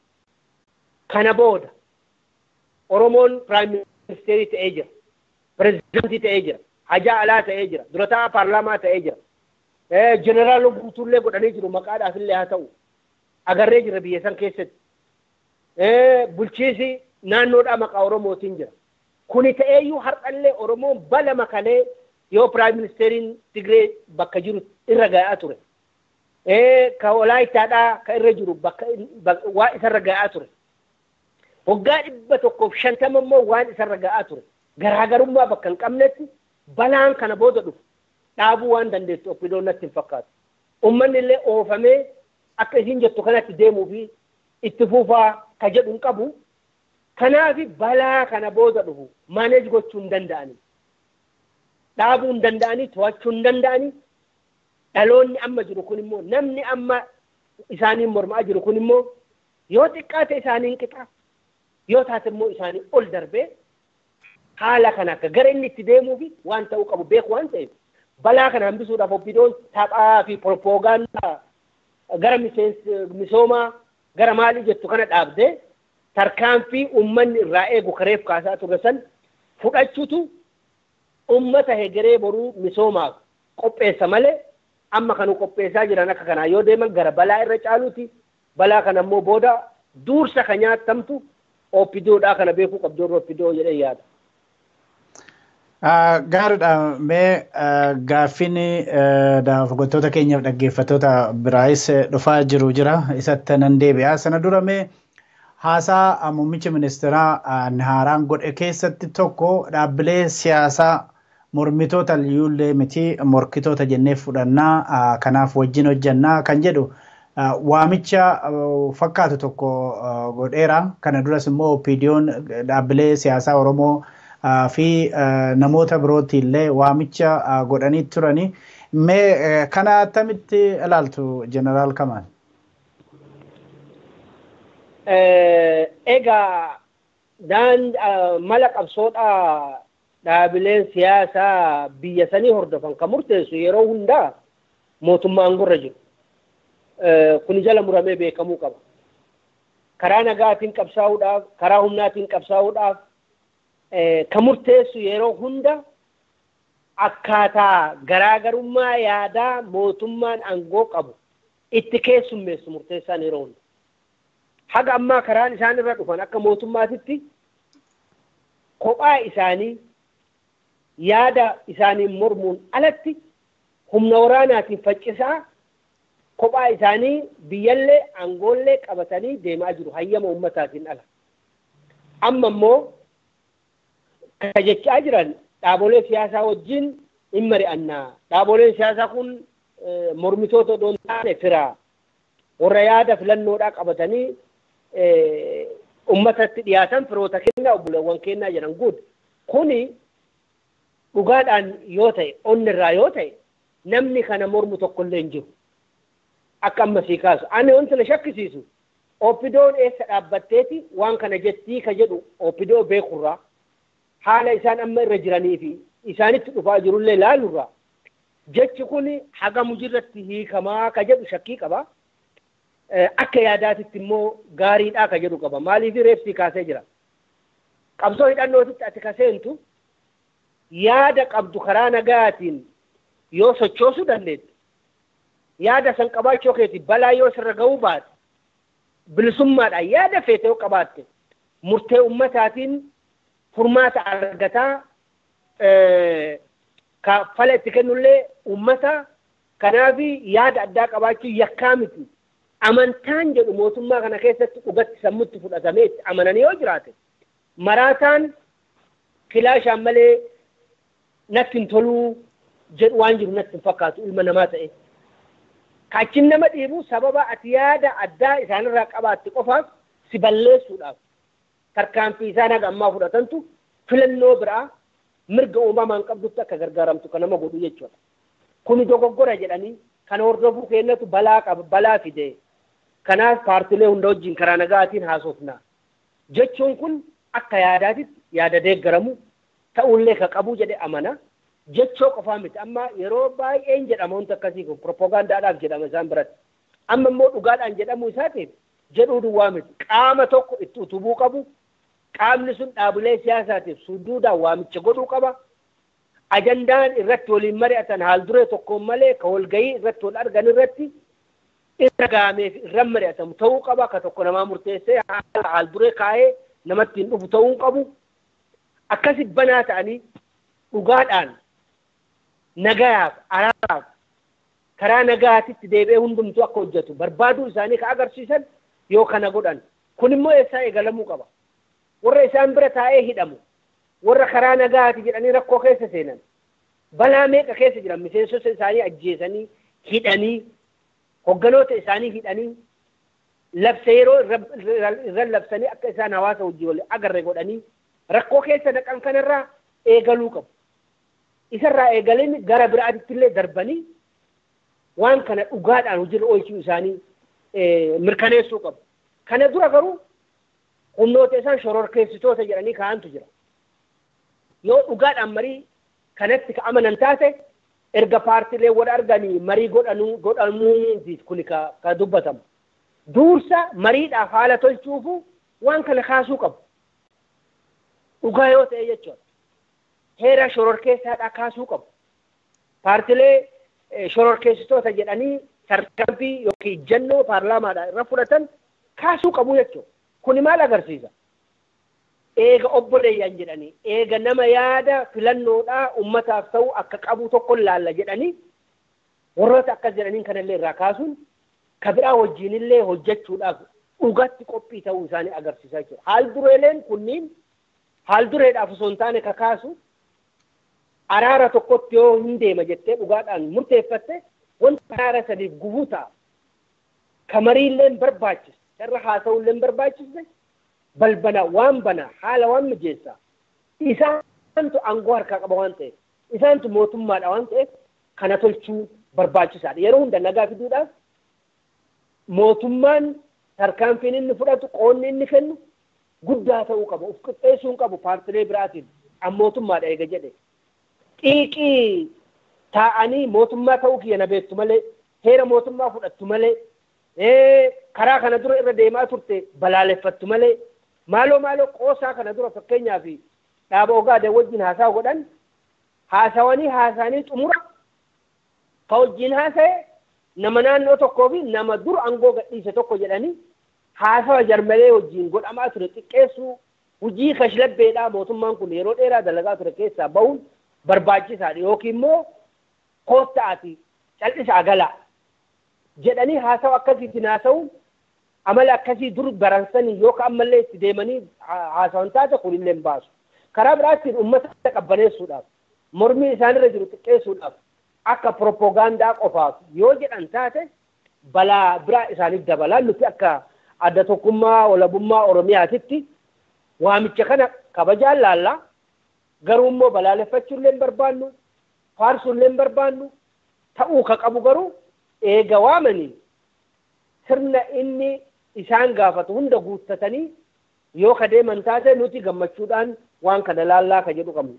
kana booda oromoon piraayim ministeerii ta'ee jira pirezidaantii ta'ee jira hajaa alaa ta'ee jira durataa paarlaamaa ta'ee jira jeneraal guutuullee godhanii jiru maqaadhaaf illee haa ta'u agarree jira biyya san keessatti bulchiisi naannoodhaa maqaa oromootiin jira kuni ta'eeyyuu har'allee oromoon bala makalee yoo piraayim ministeeriin Tigree bakka jiru irra ga'aa ture. Ka Walaayittaadhaa ka irra jiru bakka waa isarra ga'aa ture. Waggaa dhibba tokkoof shantama immoo waan isarra ga'aa ture. Garaagarummaa bakka hin qabnetti balaan kana booda dhufu dhaabuu waan dandeessu oppidoon natti hin fakkaatu. Uummanni illee oofamee akka isin jettu kanatti deemuu fi itti fufaa ka jedhu hin qabu. Kanaaf balaa kana booda dhufu maaneej gochuu hin danda'anii. dhaabuu hin danda'anii to'achuu hin danda'anii dhaloonni amma jiru kun immoo namni amma isaaniin mormaa jiru kun immoo yoo xiqqaate isaaniin qixa yoo taate immoo isaanii ol darbee haala kana akka gara inni itti deemuu fi waan ta'uu qabu beeku waan ta'eef balaa kana hambisuudhaaf oppidoon taphaa fi propoogaandaa gara misoomaa gara maalii jettu kana dhaabdee tarkaanfii uummanni irraa eegu kareef kaasaa ture san fudhachuutu ummata hegeree boruu misoomaaf qopheessa malee amma kanu qopheessaa jiran akka kanaa yoo deeman gara balaa irra caaluuti balaa kana immoo booda duursa ka nyaatamtu oppidoodhaa kana beekuu qabdu oppidoo jedhee yaada. Gaariidha mee gaaffiin hoggantoota keenyaaf dhaggeeffattoota biraayis dhufaa jiru jira isatti nan deebi'a sana dura mee haasaa muummichi ministeeraa haaraan godhe keessatti tokko dhaabbilee siyaasaa mormitoota iyyuullee miti morkitoota jennee fudhannaa kanaaf wajjin hojjannaa kan jedhu waamicha fakkaatu tokko godheera kana duras immoo opiidiyoon dhaabbilee siyaasaa oromoo fi namoota birootti illee waamicha godhanii turani mee kana attamitti ilaaltu jeneraal Kamaan. Egaa daan mala qabsoodhaa dhaabileen siyaasaa biyya sanii hordofan kan murteessu yeroo hundaa mootummaa aangorra jiru. Kuni jala muramee beekamuu qaba. Karaa nagaatiin qabsaa'uudhaaf, karaa humnaatiin qabsaa'uudhaaf kan murteessu yeroo hunda akkaataa garaagarummaa yaadaa mootummaan aangoo qabu itti keessummeessu murteessaan yeroo hunda. Haga ammaa karaan isaan irra dhufan akka mootummaatitti kophaa isaanii yaada isaaniin mormuun alatti humna waraanaatiin faccisaa kophaa isaanii biyyallee aangoollee qabatanii deemaa jiru hayyama ummataatiin ala. Amma immoo kan jechaa jiran dhaabolee siyaasaa wajjin hin mari'annaa. Dhaaboleen siyaasaa kun mormitoota odoon taane firaa warra yaada filannoodhaa qabatanii ummatatti dhiyaatan firoota kennaa obboleewwan kennaa jedhan guud. Kuni dhugaadhaan yoo ta'e onni irraa yoo ta'e namni kana mormu tokkollee hin jiru. Akka ammasii kaasu. Ani wanti na shakkisiisu Oppidoon eessa dhaabbatteeti waan kana jettii ka jedhu Oppidoo beekurraa haala isaan amma irra jiranii fi isaanitti dhufaa jirullee laalurraa jechi kun haga mujirratti hiikamaa ka jedhu shakkii qaba. Akka yaadaatitti immoo gaariidhaa ka jedhu qaba. Maaliif reefsii kaasee jira? Qabsoo hidhannootitti ati kaseentu yaada qabdu karaa nagaatiin yoo sochoosuu dandeettu yaada san qabaachuu keeti balaa yoo sirra ga'uu baate bilisummaadhaan yaada feete yoo qabaatte murtee ummataatiin furmaata argataa ka fala itti kennullee ummata kanaaf yaada addaa qabaachuu yakkaa miti amantaan jedhu mootummaa kana keessatti dhugatti sammutti fudhatamee itti amananii yoo jiraate maraataan kilaashaan malee natti hin toluu jedhu waan jiru natti hin fakkaatu ilma namaa ta'e. Kachin nama dhiibu sababa ati yaada addaa isaanirraa qabaatte qofaaf si balleessuudhaaf tarkaanfii isaan haga ammaa fudhatantu filannoo biraa mirga uumamaan qabdutti akka gargaaramtu kan nama godhu jechuudha. Kuni dogoggora jedhanii kan hordofuu keenyatu balaa qaba balaa fide. Kanaaf paartilee hunda wajjin karaa nagaatiin haasofna. Jechuun kun akka yaadaatitti yaada deeggaramu ta'ullee ka qabu jedhe amana. Jechoo qofaa miti amma yeroo baay'een jedhama wanti akkasii kun propoogaandaadhaaf jedhama isaan biratti. Amma immoo dhugaadhaan jedhamuu isaatiif jedhuu duwwaa miti. Qaama tokko itti utubuu qabu. Qaamni sun dhaabilee siyaasaatiif suduudhaan waamicha godhuu qaba. Ajandaan irratti waliin mari'atan haal duree tokkoon malee ka walgahii irratti wal argan irratti irra gaameef irra mari'atamu ta'uu qaba. Ka tokko namaa murteessee haal duree kaa'ee namatti hin dhufu ta'uu qabu. Akkasi banaa ta'anii dhugaadhaan nagayaaf araaraaf karaa nagaatitti deebi'ee hundumtuu akka hojjetu barbaaduu isaanii ka agarsiisan yoo kana godhan kun immoo eessaa eegalamuu qaba warra isaan bira taa'ee hidhamu warra karaa nagaati jedhanii rakkoo keessa seenan balaa meeqa keessa jiran miseensota isaanii ajjeesanii hidhanii hogganoota isaanii hidhanii labsa yeroo irra labsanii akka isaan hawaasa wajjin wal agarre godhanii rakkoo keessa naqan kanarraa eegaluu qabu. Isarraa eegalanii gara biraatitti illee darbanii waan kana dhugaadhaan hojiirra oolchuu isaanii mirkaneessuu qabu. Kana dura garuu humnoota isaan shororkeessitoota jedhanii kaa'antu jira. Yoo dhugaadhaan marii kanatti ka amanan taate erga paartilee wal arganii marii godhanuu godhamuutiif kun ka dubbatamu. Duursa mariidhaaf haala tolchuufu waan kana kaasuu qabu. Dhugaa yoo ta'e jechuudha. Heera shororkeessaadhaa kaasuu qabu. Paartilee shororkeessitoota jedhanii tarkaanfii yookiin ijjannoo paarlaamaadhaan irra fudhatan kaasuu qabu jechuudha. Kuni maal agarsiisa? Eega obboleeyyan jedhanii, eega nama yaada filannoodhaa ummataaf ta'u akka qabu tokko laalla jedhanii warroota akkas jedhaniin kanallee irraa kaasuun ka biraa wajjinillee hojjechuudhaaf dhugatti qophii ta'uu isaanii agarsiisaa jechuudha. Haal dureeleen kunniin haal dureedhaaf osoo hin taane ka kaasu araara tokkotti yoo hin deema jettee dhugaadhaan murteeffatte wanta araara sadiif gufuu ta'a. Ka mariillee hin barbaachise, irra haasa'ullee hin barbaachise, balbala waan bana haala waan mijeessa. Isaantu aangoo harkaa qaba waan ta'eef, isaantu mootummaadha waan ta'eef kana tolchuu barbaachisaadha. Yeroo hunda nagaa fiduudhaaf mootummaan tarkaanfiin inni fudhatu qoonni inni kennu guddaa ta'uu qaba. Uf qixxeessuu hin qabu paartilee biraatiin an mootummaadha eega jedhe. Xiiqii taa'anii mootummaa ta'uu kiyya na beektu malee heera mootummaa fudhattu malee karaa kana dura irra deemaa turte balaaleffattu malee maaloo maaloo qoosaa kana dura fakkeenyaaf dhaaba ogaadee wajjin haasaa godhan haasawanii haasanii xumura ka wajjin haasa'e nama naannoo tokkoo fi nama dur aangoo gadhiise tokko jedhanii haasawa jarmalee wajjin godhamaa ture xiqqeessuu hujii kashlabbeedhaa mootummaan kun yeroo dheeraa dalagaa ture keessaa bahuun barbaachisaadha yookiin immoo koottaati cal'isaa galaa jedhanii haasawa akkasiitiin haasa'uun amala akkasii dur baransanii yookaan ammallee itti deemanii haasawan taate kunillee hin baasu. Karaa biraattiin uummata qabbaneessuudhaaf mormii isaanirra jiru xiqqeessuudhaaf akka propoogaandaa qofaaf yoo jedhan taate balaa biraa isaaniif dabalaa nuti akka adda tokkummaa walabummaa Oromiyaatitti waamicha kana kabajaan laallaa garuu immoo balaaleffachuullee hin barbaannu faarsuullee hin barbaannu ta'uu ka qabu garuu eega waamanii sirna inni isaan gaafatu hunda guuttatanii yoo ka deeman taate nuti gammachuudhaan waan kana laallaa ka jedhu qabna.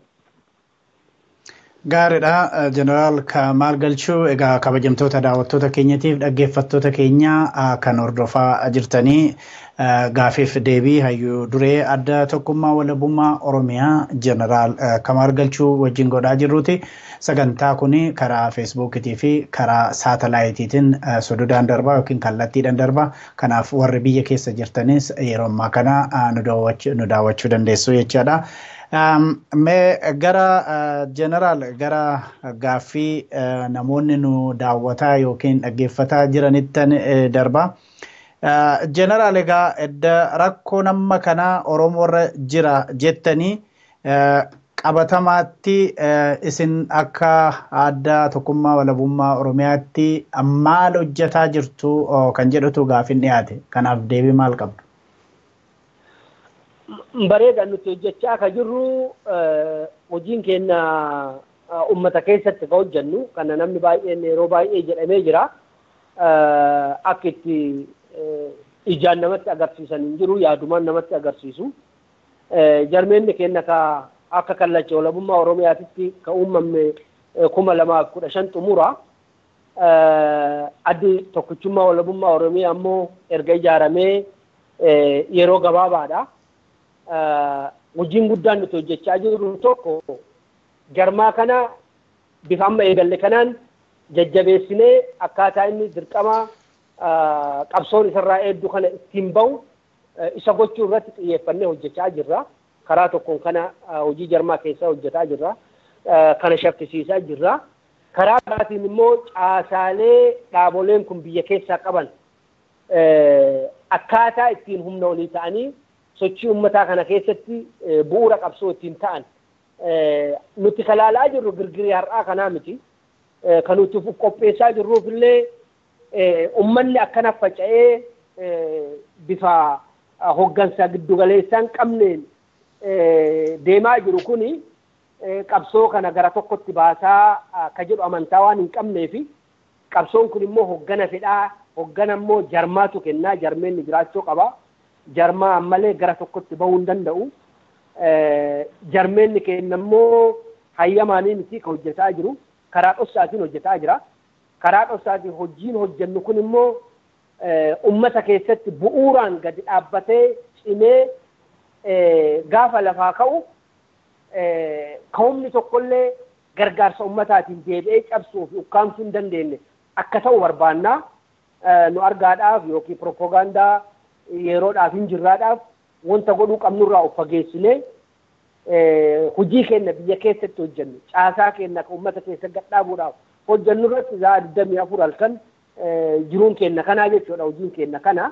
Gaariidha. Jeneraal Kamaal Galchuu egaa kabajamtoota daawwattoota keenyatiif dhaggeeffattoota keenya kan hordofaa jirtanii gaafiif deebii hayyuu duree adda tokkummaa walabummaa Oromiyaa Jeneraal Kamaal Galchuu wajjin godhaa jirruuti. Sagantaa kun karaa feesbuukiitii fi karaa saatalaayitiitiin sododaan darbaa yookiin kallattiidhaan darbaa. Kanaaf warri biyya keessa jirtanis yeroo ammaa kana nu daawwachuu dandeessu jechaadha. Mee gara jeneraal gara gaaffii namoonni nu daawwataa yookiin dhaggeeffataa jiranittan darba. Jeneraal egaa edda rakkoo nama kanaa Oromoorra jira jettanii qabatamaatti isin akka adda tokkummaa walabummaa Oromiyaatti maal hojjetaa jirtu kan jedhutu gaafin dhiyaate. Kanaaf deebii maal qabdu? bareeda nuti hojjechaa akka jirru hojiin keenya ummata keessatti ka hojjennu kana namni baay'een yeroo baay'ee jedhamee jira akka itti ijaan namatti agarsiisan hin jiru yaadumaan namatti agarsiisu jarmeenni keenya ka akka kallacha walabummaa oromiyaatitti ka uumame kuma lamaaf kudha shan xumura addi tokkichummaa walabummaa oromiyaa ammoo erga ijaaramee yeroo gabaabaadha. hojiin guddaan nuti hojjechaa jirru tokko jarmaa kana bifa amma eegalle kanaan jajjabeessinee akkaataa inni dirqama qabsoon isarraa eegdu kana ittiin bahu isa gochuu irratti xiyyeeffannee hojjechaa jirra. Karaa tokkoon kana hojii jarmaa keessaa hojjetaa jirra. Kana shaffisiisaa jirra. Karaa biraatiin immoo caasaalee dhaaboleen kun biyya keessaa qaban akkaataa ittiin humna olii ta'anii sochii ummataa kana keessatti bu'uura qabsoo ittiin ta'an nuti kalaalaa jirru girgirii har'aa kanaa miti kan nuti qopheessaa jirruuf illee ummanni akkana faca'ee bifa hoggansa giddugaleessaan qabneen deemaa jiru kuni qabsoo kana gara tokkotti baasaa ka jedhu amantaa waan hin qabneefi qabsoon kun immoo hoggana fedhaa hoggana immoo jarmaatu kennaa jarmeenni jiraachuu qaba. jarmaa malee gara tokkotti bahuu hin danda'u. Jarmeenni keenya immoo hayyamaanii miti kan hojjetaa jiru. Karaa dhoksaatiin hojjetaa jira. Karaa dhoksaatiin hojiin hojjennu kun immoo ummata keessatti bu'uuraan gadi dhaabbatee cimee gaafa lafaa ka'u ka'umni tokkollee gargaarsa ummataatiin deebi'ee cabsuu fi ukkaamsuu hin dandeenye akka ta'u barbaannaa nu argaadhaaf yookiin propoogaandaa yeroodhaaf hin jirraadhaaf wanta godhuu qabnurraa of fageessinee hojii keenya biyya keessatti hojjennu caasaa keenya kan uummata keessa gadhaabuudhaaf hojjennu irratti za'a digdamii afur halkan jiruun keenya kanaa jechuudha hojiin keenya kana.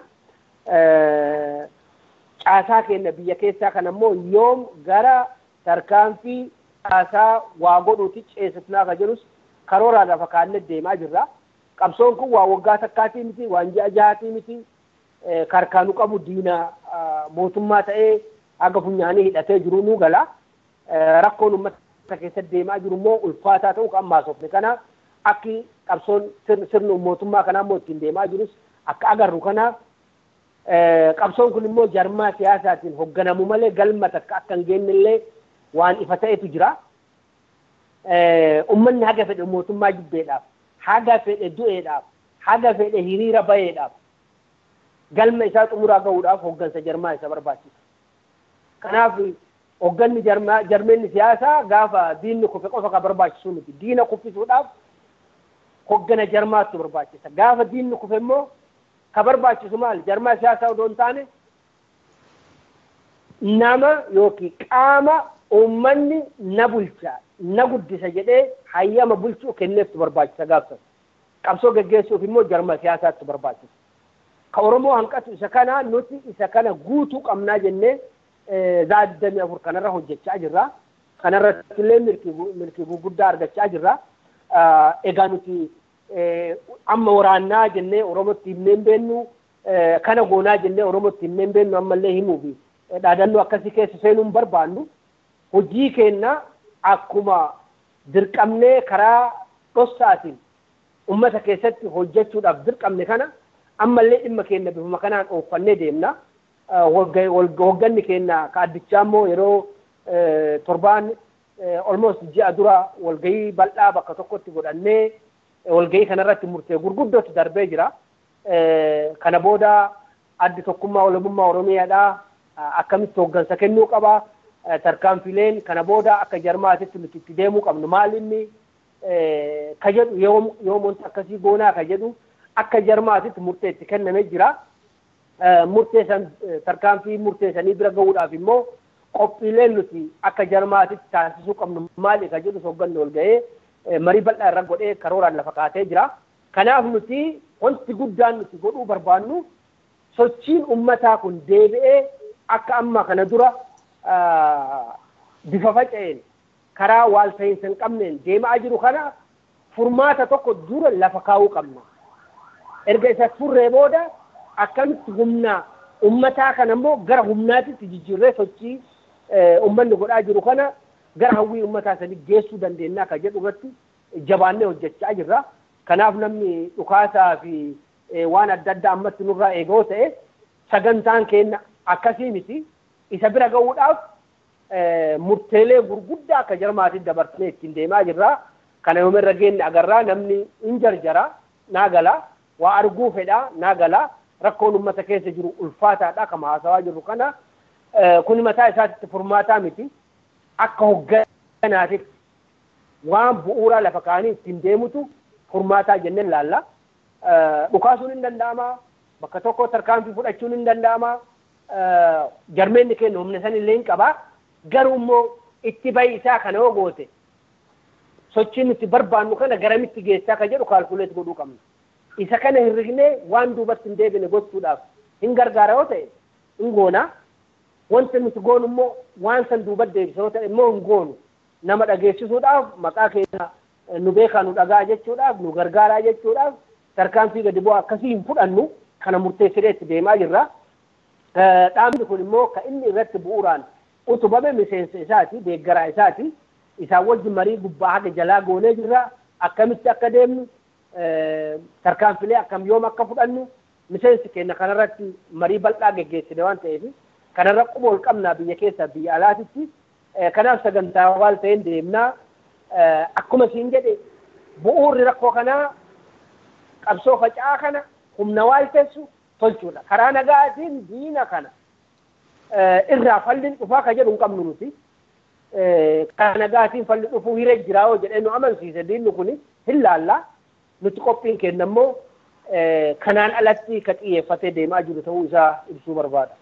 Caasaa keenya biyya keessaa kana immoo yoom gara tarkaanfii caasaa waa godhuuti ceesifnaa kan jedhus karooraan lafa kaannee deemaa jirra. Qabsoon kun waa waggaa takkaatii miti waan ji'a jahaatii miti karkaanu qabu diina mootummaa ta'ee haga funyaanii hidhatee jiru nu gala. Rakkoon uummata keessatti deemaa jiru immoo ulfaataa ta'uu kan maasofne kana akki qabsoon sirna mootummaa kanaa immoo ittiin deemaa jirus akka agarru kanaaf qabsoon kun immoo jarmaa siyaasaatiin hoogganamu malee galma takka akka hin geenye illee waan ifa ta'etu jira. Uummanni haga fedhe mootummaa jibbeedhaaf, haga fedhe du'eedhaaf, haga fedhe hiriira baheedhaaf galma isaa xumuraa gahuudhaaf hooggansa jarmaa isa barbaachisa. Kanaaf Hogganni jarmeenni siyaasaa gaafa diinni kufe qofa ka barbaachisu miti. Diina kuffisuudhaaf hoggana jarmaatu barbaachisa. Gaafa diinni kufe immoo ka barbaachisu maali? Jarmaa siyaasaa odoo hin taane nama yookiin qaama uummanni na bulcha na guddisa jedhee hayyama bulchuu kenneeftu barbaachisa gaafsan. Qabsoo geggeessuuf immoo jarma siyaasaatti barbaachisa. Ka Oromoo hanqatu isa kana nuti isa kana guutuu qabnaa jennee zaaddamii afur kanarra hojjechaa jirra. Kanarratti illee milkii gurguddaa argachaa jirra. Egaa nuti amma waraannaa jennee Oromootti himnee hin beennu kana goonaa jennee Oromootti himnee hin beennu ammallee himuufi dhaadannoo akkasii keessa seenuu hin barbaannu. Hojii keenya akkuma dirqamnee karaa dhossaatiin ummata keessatti hojjechuudhaaf dirqamne kana ammallee dhimma keenya bifuma kanaan oofannee deemna. Hogganni keenya ka addichaa immoo yeroo torbaan almost ji'a dura walgahii bal'aa bakka tokkotti godhannee walgahii kanarratti murtee gurguddootti darbee jira. Kana booda addi tokkummaa walabummaa Oromiyaadhaa akkamitti hoggansa kennuu qaba. Tarkaanfileen kana booda akka jarmaatitti nuti itti deemuu qabnu maal inni ka jedhu yoom wanti akkasii goonaa ka jedhu akka jarmaatitti murtee itti kennamee jira. Murteessan tarkaanfii murteessanii bira gahuudhaaf immoo qophiileen nuti akka jarmaatitti taasisuu qabnu maali ka jedhu hogganni ol ga'ee marii bal'aa irra godhee karooraan lafa kaatee jira. Kanaaf nuti wanti guddaan nuti godhuu barbaannu sochiin ummataa kun deebi'ee akka amma kana dura bifa faca'een karaa waalta'iinsa hin qabneen deemaa jiru kana furmaata tokko dura lafa kaa'uu qabna. Erga isa furree booda akkamitti humna ummataa kana immoo gara humnaatitti jijjiirree sochii ummanni godhaa jiru kana gara hawwii ummataa sanii geessuu dandeenya akka jedhu irratti jabaannee hojjechaa jirra. Kanaaf namni dhukaasaa fi waan adda addaa ammatti nurraa eegoo ta'e sagantaan keenya akkasii miti. Isa bira gahuudhaaf murteelee gurguddaa akka jarmaatiin dabarsinee ittiin deemaa jirra. Kana yoomirra geenye agarraa namni hin jarjara naa gala waa arguu fedhaa naa gala rakkoon uummata keessa jiru ulfaataadha kama haasawaa jirru kana kun mataa isaatti furmaataa miti akka hogganaatitti waan bu'uuraa lafa kaanii ittiin deemutu furmaataa jenneen laalla. Dhukaasuun hin danda'ama bakka tokko tarkaanfii fudhachuun hin danda'ama jarmeenni keenya humna san illee hin qabaa garuu immoo itti bahi isaa kana yoo goote sochiin nuti barbaannu kana garamitti geessaa ka jedhu kaalkuleet godhuu qabna. Isa kana hirrignee waan duubatti hin deebine gochuudhaaf hin gargaara yoo ta'e hin goona. Wanta nuti goonu immoo waan san duubatti deebisa yoo ta'e immoo hin goonu. Nama dhageessisuudhaaf maqaa keenya nu beekaa nu dhagaa jechuudhaaf nu gargaaraa jechuudhaaf tarkaanfii gadi bu'aa akkasii hin fudhannu kana murteessinee itti deemaa jirra. Dhaabni kun immoo kan inni irratti bu'uuraan utubame miseensa isaati deeggaraa isaati. Isaan wajjin marii gubbaa haga jalaa goonee jirra. Akkamitti akka deemnu tarkaanfilee akkam yoom akka fudhannu miseensi keenya kanarratti marii bal'aa geggeessine waan ta'eef kanarra quba ol qabnaa biyya keessaa biyya alaatitti. Kanaaf sagantaa waan ta'een deemnaa akkuma siin jedhe bu'uurri rakkoo kanaa qabsoo faca'aa kana humna waaltessu tolchuudha. Karaa nagaatiin diina kana irraa falliin dhufaa ka jedhu hin qabnu nuti. Karaa nagaatiin falli dhufuu hiree jiraa yoo jedhee nu amansiise diinni kun hin laallaa. Nuti qophiin keenya immoo kanaan alatti ka xiyyeeffatee deemaa jiru ta'uu isaa ibsuu barbaada.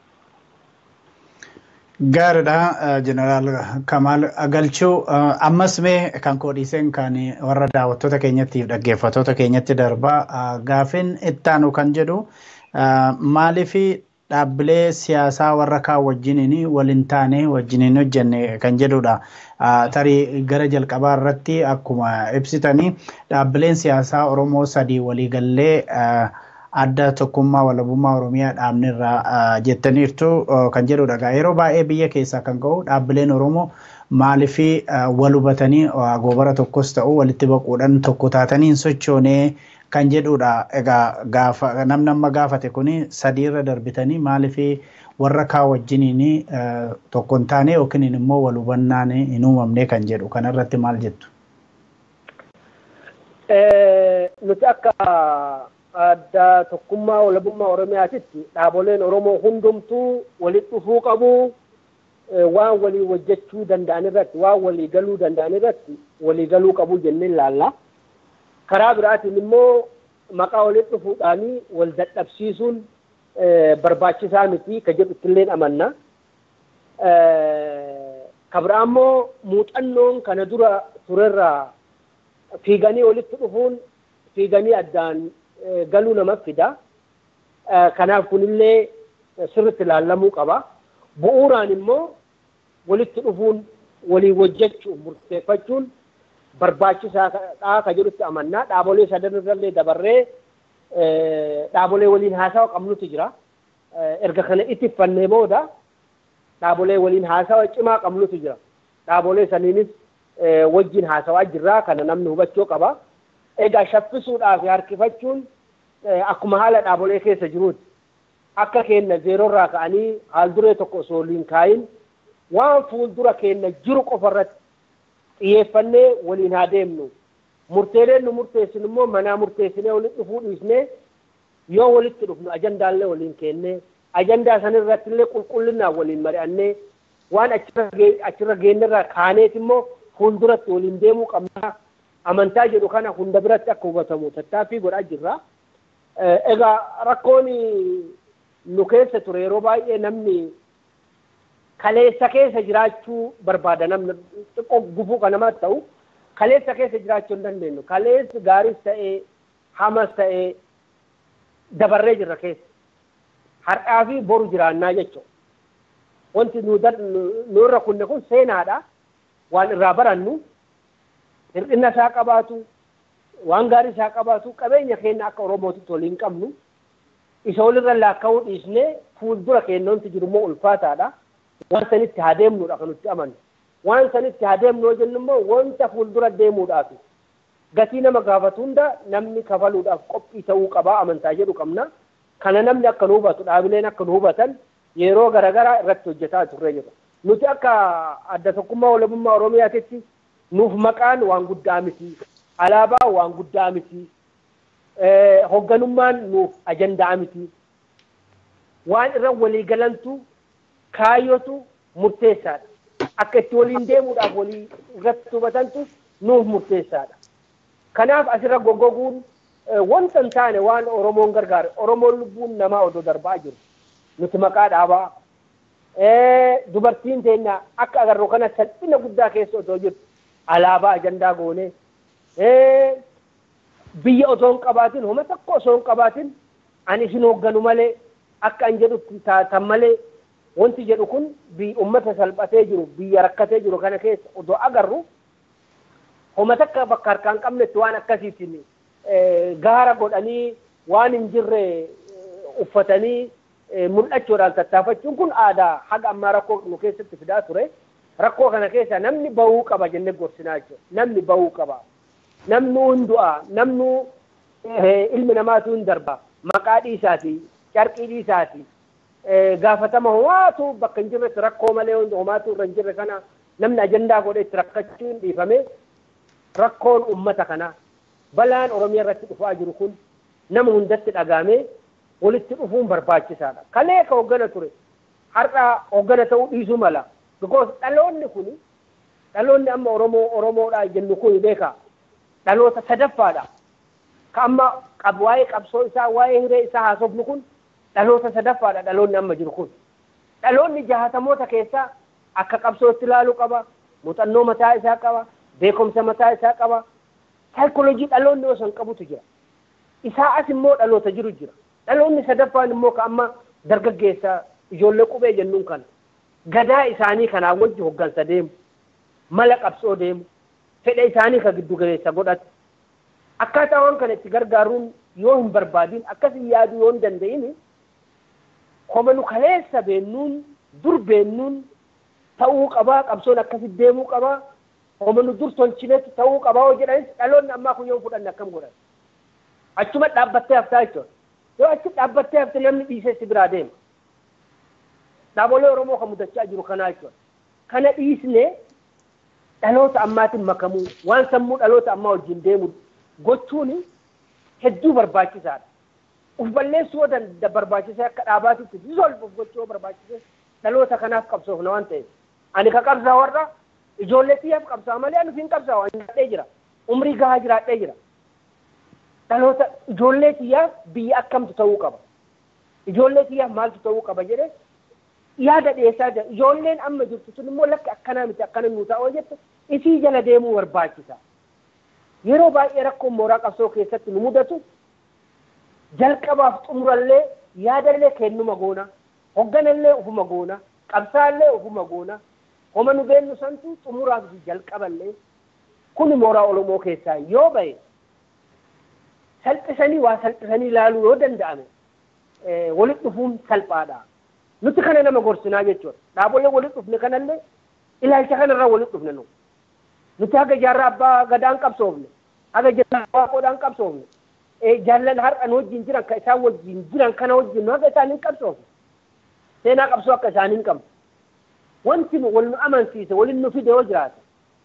Gaariidha jeneraal Kamaal Galchuu ammas mee kan koodhiiseen kan warra daawwattoota keenyattiif dhaggeeffattoota keenyatti darbaa gaafin ittaanu kan jedhu maaliif dhaabbilee siyaasaa warra kaan wajjiniin waliin taane wajjiniin hojjenne kan jedhudha. Tarii gara jalqabaa irratti akkuma ibsitanii dhaabbileen siyaasaa Oromoo sadii waliigallee adda tokkummaa walabummaa Oromiyaa dhaabnirraa jettaniirtu kan jedhudha. Yeroo baay'ee biyya keessaa kan ka'u dhaabbileen Oromoo maaliif wal hubatanii goobara tokkos ta'u walitti baquudhaan tokko taatanii sochoonee kan jedhudha. Egaa gaafa namni amma gaafate kuni sadiirra darbitanii maaliif warra kaan wajjiniin tokko hin taane yookiin immoo wal hubannaan hin uumamne kan jedhu kanarratti maal jettu? Nuti akka adda tokkummaa walabummaa Oromiyaatitti dhaaboleen Oromoo hundumtuu walitti dhufuu qabu. waan walii hojjechuu danda'an irratti waan walii galuu danda'an irratti walii galuu qabu jennee ilaalla. Karaa biraatiin immoo maqaa walitti dhufuudhaanii wal dadhabsiisuun barbaachisaa miti ka jedhutti illee amanna. Ka biraa immoo muuxannoon kana dura turerraa fiiganii walitti dhufuun fiiganii addaan galuu nama fida. Kanaaf kunillee sirriitti ilaallamuu qaba. Bu'uuraan immoo walitti dhufuun walii hojjechuun murteeffachuun barbaachisaadha ka jedhutti amannaa. Dhaabolee sadan irrallee dabarree dhaabolee waliin haasawa qabnutu jira. Erga kana ittifannee booda dhaabolee waliin haasawa cimaa qabnutu jira. Dhaabolee saniinis wajjin haasawaa jirraa kana namni hubachuu qaba. Egaa shaffisuudhaaf harkifachuun akkuma haala dhaabolee keessa jiruuti. Akka keenna zeerorraa ka'anii haal duree tokko osoo waliin kaayin waan fuuldura keenna jiru qofarratti xiyyeeffannee waliin haa deemnu. Murteeleen nu murteessinu immoo manaa murteessinee walitti dhufuu dhiisnee yoo walitti dhufnu ajandaallee waliin keennee ajandaa sanirratti illee qulqullinaan waliin mari'annee waan achirra geenyerraa kaaneet immoo fuulduratti waliin deemuu qabna. Amantaa jedhu kana hunda biratti akka hubatamu tattaaffii godhaa jirra. Egaa rakkoon nu keessa ture yeroo baay'ee namni kaleessa keessa jiraachuu barbaada namni xiqqoo gufuu kan namatti ta'u kaleessa keessa jiraachuu hin dandeenyu. Kaleessi gaariis ta'ee hamas ta'ee dabarree jirra keessa. Har'aa fi boru jiraannaa jechuudha. Wanti nu irra kunne kun seenaadha. Waan irraa barannu hir'ina isaa qabaatu waan gaarii isaa qabaatu qabeenya keenya akka oromootitti waliin qabnu isa walirra laakka'uu dhiisnee fuuldura keenya wanti jiru immoo ulfaataadha. Waan sanitti haa deemnudha kan nutti amannu. Waan sanitti haa deemnu yoo jennu immoo wanta fuuldura deemuudhaaf gatii nama gaafatu hunda namni kafaluudhaaf qophii ta'uu qabaa amantaa jedhu qabna. Kana namni akka nu hubatu dhaabileen akka nu hubatan yeroo garaagaraa irratti hojjetaa turre jira. Nuti akka adda tokkummaa walabummaa Oromiyaatitti nuuf maqaan waan guddaa miti. Alaabaan waan guddaa miti. Hoogganummaan nuuf ajandaa miti. Waan irra walii galantu kaayyotu murteessaadha. Akka itti waliin deemuudhaaf walii irratti hubatantu nuuf murteessaadha. Kanaaf asirra goggoguun wanta hin taane waan Oromoon gargaare Oromoon lubbuun namaa odoo darbaa jiru. Nuti maqaa dhaabaa. Dubartiin teenya akka agarru kana salphina guddaa keessa otoo jirtu alaabaa ajandaa goonee biyya otoo hin qabaatin homa tokko osoo hin qabaatin ani isin hoogganu malee akka an jedhutti taatan malee wanti jedhu kun ummata salphatee jiru biyya rakkatee jiru kana keessa otoo agarru homa takka bakka harkaan qabnetti waan akkasiitiin gaara godhanii waan hin jirre uffatanii mul'achuudhaan tattaafachuun kun aadaa haga ammaa rakkoo nu keessatti fidaa ture. Rakkoo kana keessa namni bahuu qaba jennee gorsinaa jechuudha. Namni bahuu qaba. Namni hundu'a. Namni ilmi namaatu hin darba. Maqaa dhiisaati. Carqii dhiisaati. Gaafatama homaatu bakka hin jirretti rakkoo malee homaatu irra hin jirre kana namni ajandaa godhee itti rakkachuun dhiifame rakkoon uummata kanaa balaan Oromiyaa irratti dhufaa jiru kun nama hundatti dhagaamee walitti dhufuun barbaachisaadha. Kalee ka hoggana ture har'a hoggana ta'uu dhiisuu mala. Because dhaloonni kun dhaloonni amma Oromoo Oromoodha jennu kun beeka dhaloota sadaffaadha. Ka amma qab waa'ee qabsoo isaa waa'ee hiree isaa haasofnu kun dhaloota sadaffaadha dhaloonni amma jiru kun. Dhaloonni jahatamoota keessaa akka qabsootti ilaaluu qaba. Muuxannoo mataa isaa qaba. Beekumsa mataa isaa qaba. Saayikooloojii dhaloonni osoo hin qabutu jira. Isaa as immoo dhaloota jiru jira. Dhaloonni sadaffaan immoo ka amma dargaggeessa ijoollee qubee jennuun kana. Gadaa isaanii kanaan wajji hoggansa deemu. Mala qabsoo deemu. Fedha isaanii ka giddu galeessa godhatu. Akkaataa waan kana itti gargaaruun yoo hin barbaadin akkasii yaaduu yoo hin danda'in koma nu kaleessa beennuun dur beennuun ta'uu qabaa qabsoon akkasitti deemuu qabaa koma nu dur tolchinetti ta'uu qabaa yoo jedhanis dhaloonni ammaa kun yoo fudhanne akkam godhan. Achuma dhaabbattee haftaa jechuudha. Yoo achi dhaabbattee hafte namni dhiisee si biraa deema. Dhaabolee Oromoo kan mudachaa jiru kanaa jechuudha. Kana dhiisnee dhaloota ammaatiin makamuu waan sammuu dhaloota ammaa wajjin deemu gochuun hedduu barbaachisaadha. Uf balleessuu yoo barbaachisaa akka dhaabaatitti disolve gochuu barbaachisee dhaloota kanaaf qabsoofna waan ta'eef Ani ka qabsaa warra ijoollee xiyyaaf qabsaa malee ani hin qabsaa ani jiraadhee jira. Umrii gahaa jiraadhee jira. Dhaloota ijoollee xiyyaaf biyya akkamtu ta'uu qaba. Ijoollee xiyyaaf maaltu ta'uu qaba jedhee yaada dhiyeessaa jira. Ijoolleen amma jirtu sun immoo lakki akkanaa miti akkana nuu ta'oo jette isii jala deemuu barbaachisa. Yeroo baay'ee rakkoon mooraa qabsoo keessatti nu mudatu jalqabaaf xumurallee yaadallee kennuma goona. Hogganallee ufuma goona. Qabsaallee ufuma goona. Homa nu beennu santu xumuraaf jalqaballee kun mooraa Oromoo keessaa yoo ba'e salphisanii waa salphisanii ilaaluu yoo danda'ame walitti dhufuun salphaadha. Nuti kana nama gorsinaa jechuudha. Dhaabolee walitti dhufne kanallee ilaalcha kanarraa walitti dhufne nu. Nuti haga jaarraa abbaa gadaan qabsoofne, haga jaarraa abbaa qoodaan qabsoofne, jaallan har'an wajjin jiran kan isaan wajjin jiran kana wajjin nu haga isaanii hin qabsoofne. Seenaa qabsoo akka isaanii hin qabne. Wanti nu wal nu amansiise waliin nu fide yoo jiraate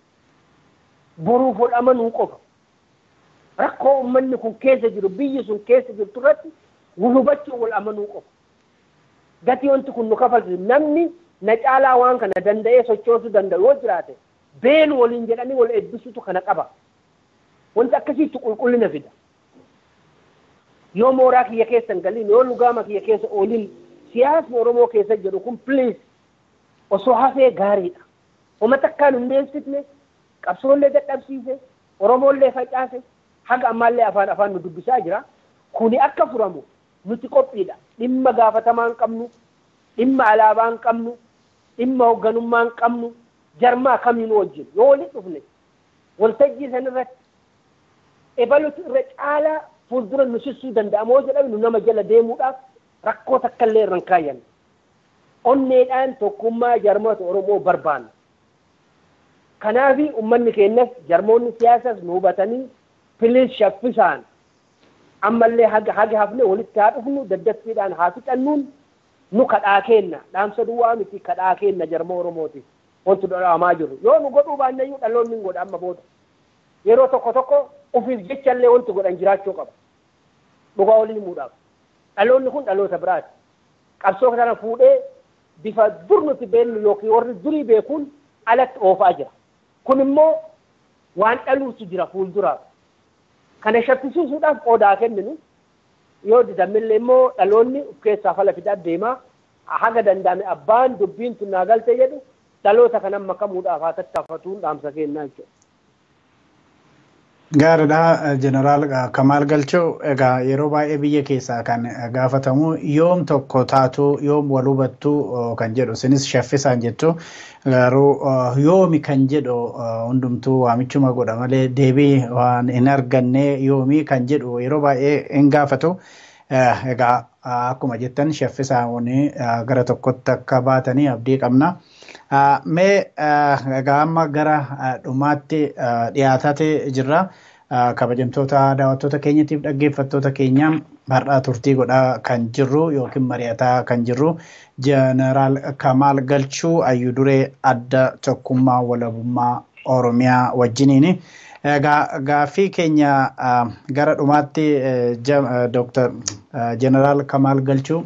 boruuf wal amanuu qofa. Rakkoo uummanni kun keessa jiru biyyi sun keessa jirtu irratti wal hubachuun wal amanuu qofa. Gatii wanti kun nu kafalchisu namni na caalaa waan kana danda'ee sochoosuu danda'u yoo jiraate beenu waliin jedhanii wal eebbisuutu kana qaba. Wanti akkasiitu qulqullina fida. Yoo mooraa kiyya keessa hin galiin yoo lugaama kiyya keessa ooliin siyaasni Oromoo keessa jedhu kun piliis osoo hafee gaariidha. Homa takkaan hundeessifne qabsoollee dadhabsiise Oromoollee facaase haga ammaallee afaan afaan nu dubbisaa jira. Kuni akka furamu nuti qophiidha. Dhimma gaafatamaa hin qabnu, dhimma alaabaa hin qabnu, dhimma hoogganummaa hin qabnu, jarmaa kamiin wajjin yoo walitti dhufne waltajjii san irratti ebalutu irra caalaa fuuldura nu sissuu danda'amoo jedhame nu nama jala deemuudhaaf rakkoo takka illee irra hin kaayyanne. Onneedhaan tokkummaa jarmoota Oromoo barbaanna. Kanaaf uummanni keenyas jarmoonni siyaasas nu hubatanii piliis shaffisaan ammallee haga haga hafne walitti haa dhufnu daddaffiidhaan haa fixannuun nu kadhaa kenna dhaamsa duwwaa miti kadhaa kenna jarmoo Oromooti wanti dhodhamaa jiru yoo nu godhuu baannayyuu dhaloonni hin godha amma booda yeroo tokko tokko ufiif jechallee wanti godhan jiraachuu qaba dhugaa olii himuudhaaf dhaloonni kun dhaloota biraati qabsoo kana fuudhee bifa dur nuti beennu yookiin warri durii beekuun alatti oofaa jira kun immoo waan dhaluutu jira fuulduraaf kana shakkisiisuudhaaf qoodaa kenninu yoo didamillee immoo dhaloonni of keessaa fala fidaa deemaa haga danda'ame abbaan dubbiin tun naa galte jedhu dhaloota kanan makamuudhaaf haa tattaafatuun dhaamsa kennaa jechuudha. Gaariidha jeneraal Kamaal Galchoo egaa yeroo baay'ee biyya keessaa kan gaafatamu yoom tokko taatu yoom wal hubattu kan jedhu isinis shaffisaan jettu garuu yoomi kan jedhu hundumtuu waamichuma godha malee deebii waan hin arganne yoomi kan jedhu yeroo baay'ee hin gaafatu. Egaa akkuma jettan shaffisaan gara tokkotti akka baatanii abdii qabna. Mee egaa amma gara dhumaatti dhiyaatee jirra. Kabajamtoota daawwattoota keenyatiif dhaggeeffattoota keenya har'aa turtii godhaa kan jirru yookiin mari'ataa kan jirru jeneraal Kamaal Galchuu Ayyuu Duree adda tokkummaa walabummaa Oromiyaa wajjiniini. Egaa gaaffii keenya gara dhumaatti Dooktar jeneraal Kamaal Galchuu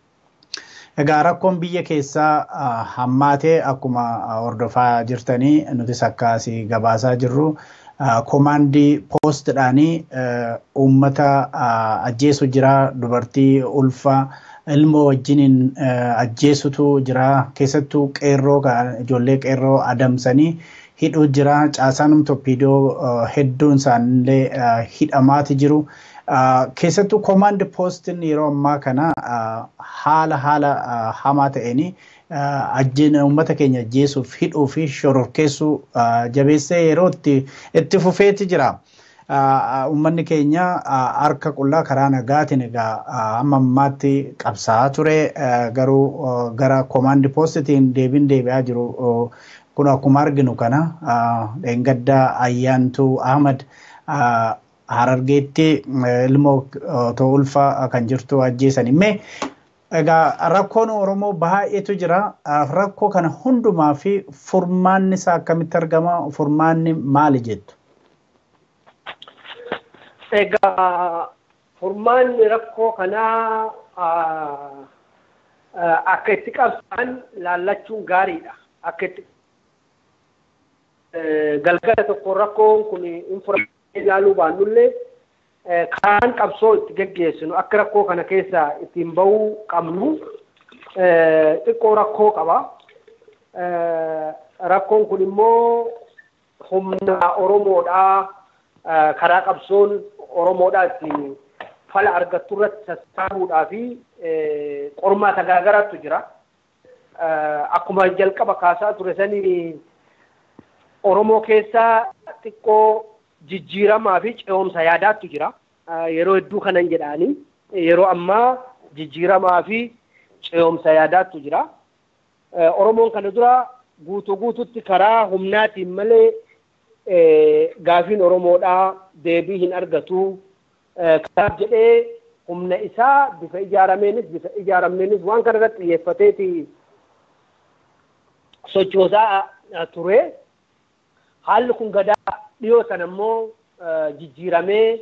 Egaa rakkoon biyya keessaa hammaatee akkuma hordofaa jirtanii nutis akkasii gabaasaa jirru koomaandii poostidhaanii uummata ajjeesu jira dubartii ulfa ilmoo wajjiniin ajjeesutu jira keessattuu qeerroo ijoollee qeerroo adamsanii hidhuu jira caasaan torpiidoo hedduun isaanillee hidhamaati jiru. keessattuu koomaandi poostiin yeroo ammaa kana haala haala hamaa ta'een ajjeena uummata keenya ajjeesuuf hidhuu fi shororkeessuu jabeessee yeroo itti fufeeti jira. Uummanni keenya harka qullaa karaa nagaatiin egaa amma ammaatti qabsaa'aa ture garuu gara koomaandi poostitiin deebiin deebi'aa jiru kun akkuma arginu kana dheengaddaa ayyaantuu Ahmad harargeetti ilmoo otoo ulfaa kan jirtu ajjeesan immee egaa rakkoon oromoo baay'eetu jira rakkoo kana hundumaa fi furmaanni isaa akkamitti argama furmaanni maali jettu. Egaa furmaanni rakkoo kanaa akka itti qabsaan laallachuun gaariidha. Akka itti galgala tokko rakkoon kun infuraastructure ilaaluu baannullee karaan qabsoo itti geggeessinu akka rakkoo kana keessaa ittiin bahuu qabnu xiqqoo rakkoo qaba. Rakkoon kun immoo humna Oromoodhaa karaa qabsoon Oromoodhaa ittiin fala argattu irratti sassaabuudhaa fi qormaata garaagaraatu jira. Akkuma jalqaba kaasaa ture sanii Oromoo keessaa xiqqoo jijjiiramaa fi ce'umsa yaadaattu jira. Yeroo hedduu kanan jedhaanii yeroo ammaa jijjiiramaa fi ce'umsa yaadaattu jira. Oromoon kana dura guutuu guututti karaa humnaatiin malee gaafiin Oromoodhaa deebii hin argatu. Kanaaf jedhee humna isaa bifa ijaarameenis bifa ijaarameenis waan kana irratti xiyyeeffateeti sochoosaa ture. Haalli kun gadaa dhiyoo sana immoo jijjiiramee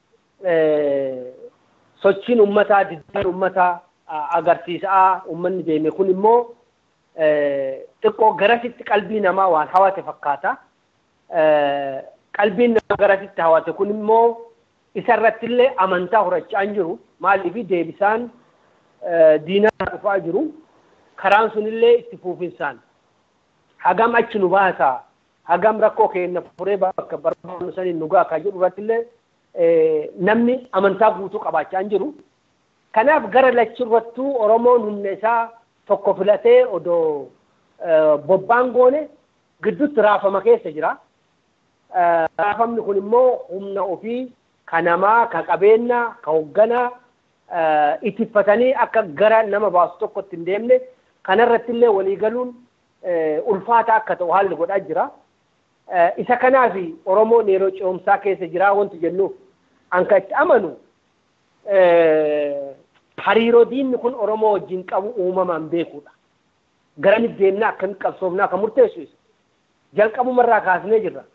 sochiin uummataa diddaan uummataa agarsiisaa uummanni deeme kun immoo xiqqoo garasitti qalbii namaa waan hawate fakkaata. Qalbiin namaa garasitti hawate kun immoo isarratti illee amantaa horachaa jiru. Maaliif deebisaan diinaa dhufaa jiru. Karaan sunillee itti fuufinsaan. Hagam achi nu baasaa. Hagam rakkoo keenya furee bakka barbaadnu saniin nu gahaa jedhu irratti illee namni amantaa guutuu qabaachaa jiru. Kanaaf gara lachirrattuu Oromoon humna isaa tokko filatee odoo bobbaan goone gidduutti raafama keessa jira. Raafamni kun immoo humna ofii ka namaa, ka qabeenyaa, ka hoogganaa ittifatanii akka gara nama baasu tokkotti hin deemne kanarratti illee waliigaluun ulfaata akka ta'u haalli godhaa jira. Isa kanaaf Oromoon yeroo ce'umsaa keessa jira wanti jennuuf anka itti amanu hariiroo diinni kun Oromoo wajjin qabu uumamaan beekuudha. Garamitti deemnaa akkamitti qabsoofnaa kan murteessu isa. Jalqabumarraa kaasnee jirra.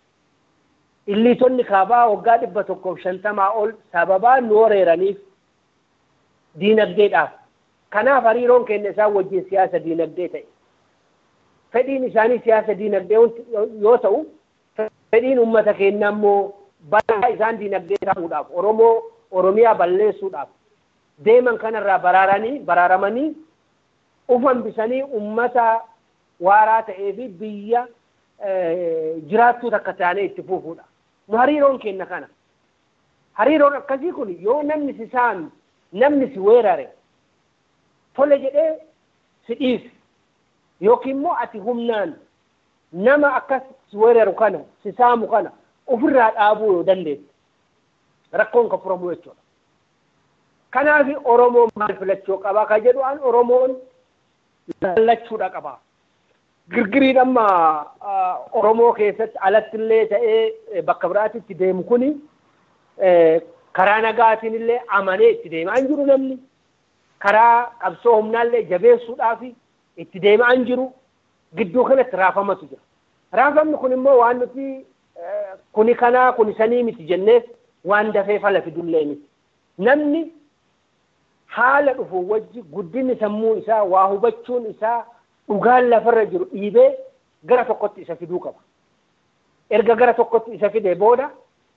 Illiitonni kaabaa waggaa dhibba tokkoof shantamaa ol sababaa nu wareeraniif diinagdeedhaaf. Kanaaf hariiroon keenya isaan wajjin siyaasa diinagdee ta'e. Fedhiin isaanii siyaasa diinagdee yoo ta'u, fedhiin uummata keenyaa immoo balaa isaan diinagdee ta'uudhaaf Oromoo Oromiyaa balleessuudhaaf deeman kanarraa baraaranii baraaramanii ufan bisanii uummata waaraa ta'ee fi biyya jiraattuu takka taanee itti fuufuudha. Nu hariiroon keenya kana. Hariiroon akkasii kun yoo namni si saami, namni si weerare, tole jedhee si dhiisi. Yookiin immoo ati humnaan nama akkas si weeraru kana, si saamu kana ofirraa dhaabuu yoo dandeesse. Rakkoon kan furamu jechuudha. Kanaaf Oromoon maal filachuu qabaa kan jedhu an Oromoon lallachuudha qabaa. girgiriin amma Oromoo keessatti alatti illee ta'ee bakka biraatitti deemu kuni karaa nagaatiin illee amanee itti deemaa hin jiru namni. Karaa qabsoo humnaallee jabeessuudhaaf itti deemaa hin jiru. Gidduu kanatti raafamatu jira. Raafamni kun immoo waan nuti kuni kanaa kuni sanii miti jenneef waan dafee fala fidullee miti. Namni haala dhufu wajji guddinni sammuu isaa waa hubachuun isaa dhugaan lafarra jiru dhiibee gara tokkotti isa fiduu qaba. Erga gara tokkotti isa fidee booda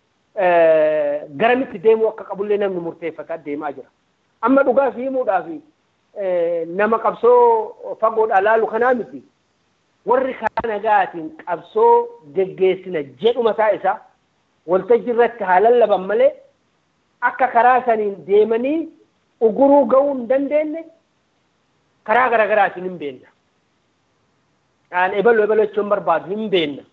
garamitti deemuu akka qabullee namni murteeffataa deemaa jira. Amma dhugaa fi himuudhaaf nama qabsoo fagoodhaa laalu kanaa miti. Warri karaa nagaatiin qabsoo geggeessina jedhu mataa isaa waltajjii irratti haa lallaban malee akka karaa saniin deemanii uguruu ga'uu hin dandeenye karaa garaagaraatiin hin beenna. Aan ebaloo ebaloo jechuun barbaadu hin beenna.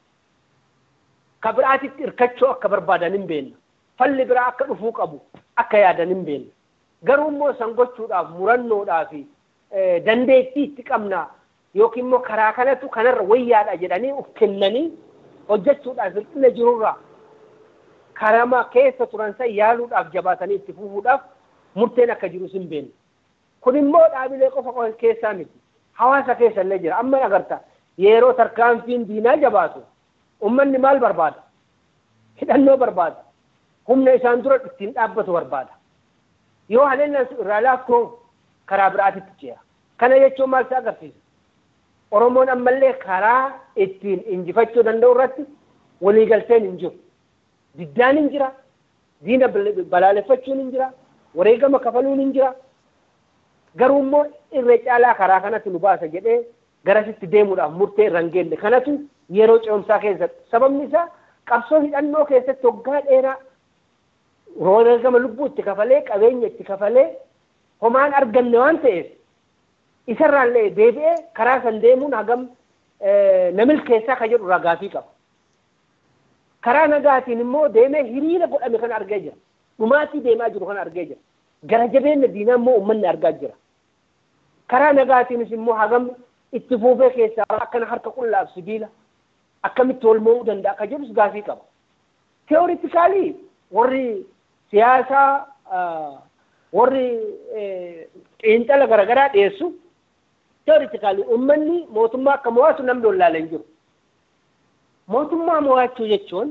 Ka biraatitti hirkachuu akka barbaadan hin beenna. Falli biraa akka dhufuu qabu akka yaadan hin beenna. Garuu immoo san gochuudhaaf murannoodhaaf dandeettii itti qabna yookiin immoo karaa kanatu kanarra wayyaadha jedhanii of kennanii hojjechuudhaaf hir'ina jirurraa karama keessa turan san yaaluudhaaf jabaatanii itti fufuudhaaf murteen akka jirus hin beenna. Kun immoo dhaabilee qofa keessaa miti. Hawaasa keessa illee jira. Amma agarta yeroo tarkaanfiin diinaa jabaatu uummanni maal barbaada? Hidhannoo barbaada. Humna isaan dura ittiin dhaabbatu barbaada. Yoo haleellaan irraa laaffoo karaa biraatitti ce'a. Kana jechuun maal isa agarsiisa? Oromoon ammallee karaa ittiin injifachuu danda'u irratti waliigalteen hin jiru. Diddaan hin jira. Diina balaaleffachuun hin jira. Wareegama kafaluun hin jira. Garuu immoo irra caalaa karaa kanatti nu baasa jedhee garasitti deemuudhaaf murtee irra hin geenne kanatu yeroo ce'umsaa keessatti sababni isaa qabsoo hidhannoo keessatti waggaa dheeraa wareegama lubbuu itti kafalee qabeenya itti kafalee homaan arganne waan ta'eef isarraallee deebi'ee karaa san deemuun hagam namil keessaa ka jedhu ragaafii qaba. Karaa nagaatiin immoo deemee hiriira godhame kan argee jira. Dhumaatii deemaa jiru kan argee jira. Gara jabeenya diinaa immoo uummanni argaa jira. Karaa nagaatiinis immoo hagam itti fuufee keessaa akkana harka qullaaf sibiila akkamitti wal mo'uu danda'a akka jedhus gaafii qaba. Teooritikaalii warri siyaasaa warri xiinxala garaagaraa dhiyeessu teooritikaalii uummanni mootummaa akka mo'atu namni wallaalee hin jiru. Mootummaa mo'achuu jechuun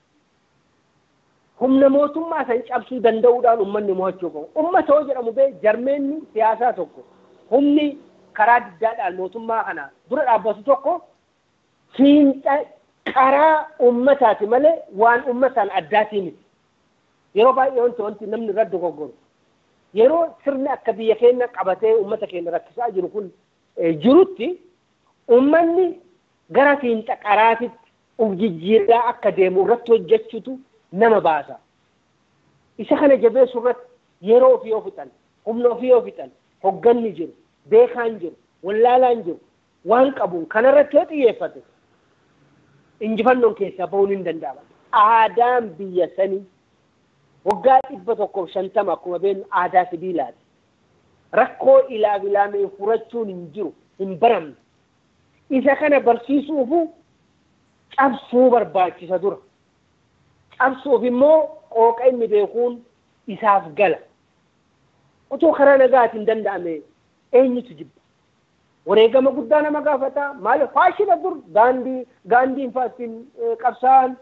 humna mootummaa san cabsuu danda'uudhaan uummanni mo'achuu qabu. Uummata hoo jedhamu bee jarmeenni siyaasaa tokko humni karaa diddaadhaan mootummaa kana dura dhaabbatu tokko fiinxa karaa uummataati malee waan uummataan addaatii miti. Yeroo baay'ee wanti wanti namni irra dogoggoru. Yeroo sirni akka biyya keenya qabatee uummata keenya rakkisaa jiru kun jirutti uummanni gara fiinxa qaraatitti uf jijjiirraa akka deemu irratti hojjechuutu nama baasa. Isa kana jabeessu irratti yeroo ofii yoo fixan, humna ofii yoo fixan, hogganni jiru, beekaan jiru, wallaalaan jiru, waan qabuun kanarratti yoo xiyyeeffate injifannoon keessaa bahuun hin danda'ama. Aadaan biyya sanii waggaa dhibba tokkoof shantama akkuma beeknu aadaa sibiilaati. Rakkoo ilaaf ilaamee furachuun hin jiru, hin baramne. Isa kana barsiisuufu cabsuu barbaachisa dura. Cabsuuf immoo qooqa inni beekuun isaaf gala. Otoo karaa nagaatiin danda'ame eenyutu jibba? Wareegama guddaa nama gaafata. Maali faashina dur gaandii gaandiin fa'aa ittiin qabsaan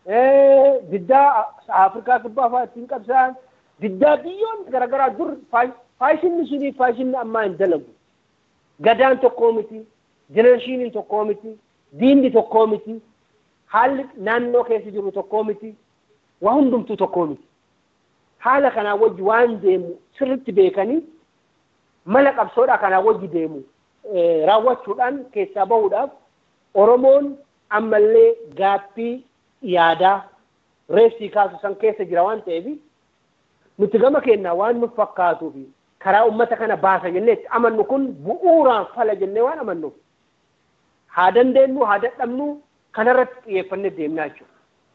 diddaa Afrikaa kibbaa fa'aa ittiin qabsaan diddaa biyyoonni garaagaraa dur faashinni sunii faashinni ammaa hin dalagu. Gadaan tokkoo miti, jenereeshiniin tokkoo miti, diinni tokkoo miti, haalli naannoo keessa jiru tokkoo miti, waa hundumtuu tokkoo miti. Haala kanaa wajji waan deemu sirritti beekanii mala qabsoodhaa kanaa wajji deemu raawwachuudhaan keessaa bahuudhaaf Oromoon ammallee gaaffii yaadaa reefsii kaasu san keessa jira waan ta'eef nuti gama keenyaa waan nu fakkaatuu fi karaa uummata kana baasa jennee itti amannu kun bu'uuraan fala jennee waan amannuuf haa dandeenyu haa dadhabnu kanarratti xiyyeeffannee deemnaa jechuudha.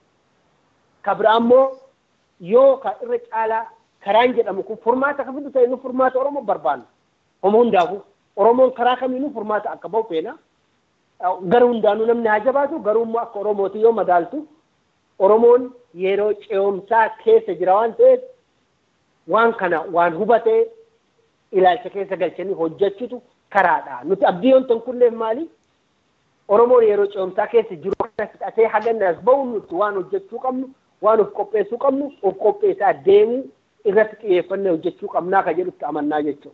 Ka biraa immoo yoo ka irra caalaa karaan jedhamu kun furmaata ka fidu ta'e nu furmaata Oromoo barbaanna. Homo hundaafuu Oromoon karaa kamiinuu furmaata akka bahu feena. Gara hundaanuu namni haa jabaatu garuu immoo akka Oromooti yoo madaaltu Oromoon yeroo ce'umsaa keessa jira waan ta'eef waan kana waan hubatee ilaalcha keessa galchanii hojjechutu karaadha. Nuti abdii yoon tankulleef maali? Oromoon yeroo ce'umsaa keessa jiru kana fixatee haganna as bahu nuti waan hojjechuu qabnu waan of qopheessuu qabnu of qopheessaa deemuu irratti xiyyeeffannee hojjechuu qabnaa ka jedhutti amannaa jechuudha.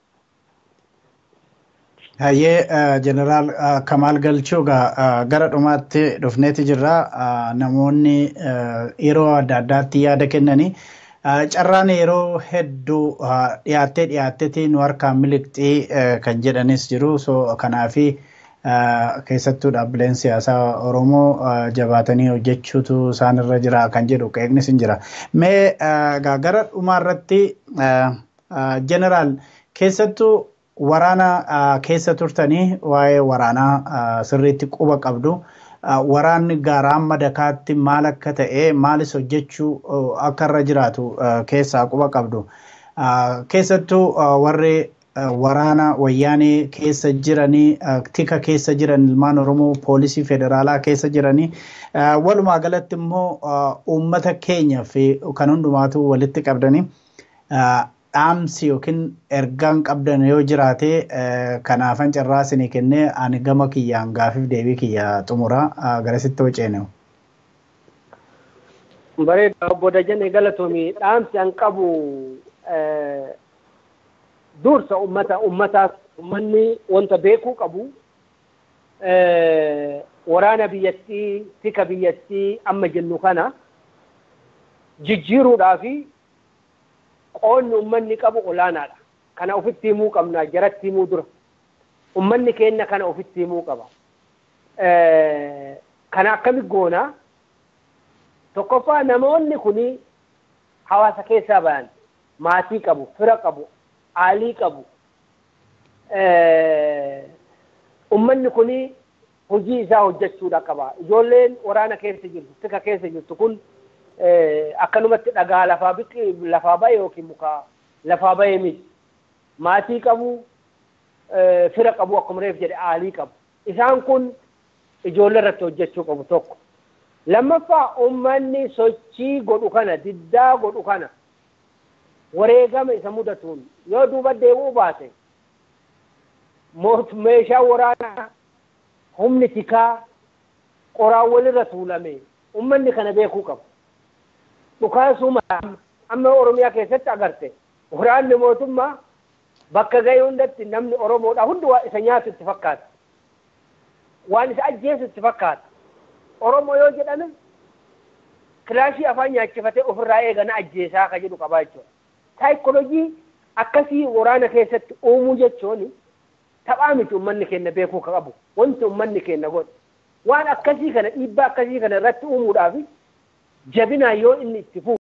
Hayyee jeneraal Kamaal Galchuu gara dhumaatti dhufneeti jirra. Namoonni yeroo adda addaatti yaada kennanii carraan yeroo hedduu dhiyaattee dhiyaatteeti nu harkaan miliqxii kan jedhanis jiru. So kanaafi keessattuu dhaabbileen siyaasaa Oromoo jabaatanii hojjechuutu isaanirra jira kan jedhu qeeqnis hin jira. Mee gara dhumaarratti jeneraal keessattuu waraana keessa turtanii waa'ee waraanaa sirriitti quba qabdu. Waraanni gaaraan madakaatti maal akka ta'e maalis hojjechuu akka irra jiraatu keessaa quba qabdu. Keessattuu warri waraana wayyaanee keessa jiranii tika keessa jiran ilmaan Oromoo poolisii federaalaa keessa jiranii walumaa galatti immoo uummata keenya fi kan hundumaatu walitti qabdanii dhaamsi yookiin ergaan qabdan yoo jiraate kanaafan carraa isinii kennee ani gama kiyyaan gaafiif deebii kiyya xumura garasitti hojjeenu. Bareeda obbo Dajane galatoomii dhaamsi an qabu dursa ummata ummataas ummanni wanta beekuu qabu waraana biyyattii tika biyyattii amma jennu kana jijjiiruudhaa fi qoonni ummanni qabu olaanaadha. Kana ofitti himuu qabna jaratti himuu dura. Ummanni keenya kana ofitti himuu qaba. Kana akkami goona tokkoffaa namoonni kuni hawaasa keessaa bayan maatii qabu, fira qabu, aalii qabu. Ummanni kuni hojii isaa hojjechuudha qaba. Ijoolleen waraana keessa jirtu, tika keessa jirtu kun akkanumatti dhagaa lafaa biqi lafaa bahe yookiin muka lafaa bahe miti. Maatii qabu, fira qabu akkuma reef jedhe aalii qabu. Isaan kun ijoollee irratti hojjechuu qabu tokko. Lammaffaa uummanni sochii godhu kana diddaa godhu kana wareegama isa mudatuun yoo duuba deebi'uu baate meeshaa waraanaa humni tikaa qoraan walirra tuulame uummanni kana beekuu qaba. Dhukaasuma amma Oromiyaa keessatti agarte waraanni mootummaa bakka ga'e hundatti namni Oromoodha hundi waa isa nyaatu itti fakkaata. Waan isa ajjeesu itti fakkaata. Oromoo yoo jedhame kilaashii afaan nyaachifatee ofirraa eegana ajjeesaa ka jedhu qabaa jechuudha. Saayikoloojii akkasii waraana keessatti uumuu jechuun taphaa miti uummanni keenya beekuu ka qabu. Wanti uummanni keenya godhe. Waan akkasii kana dhiibbaa akkasii kana irratti uumuudhaaf jabinaan yoo inni itti fufu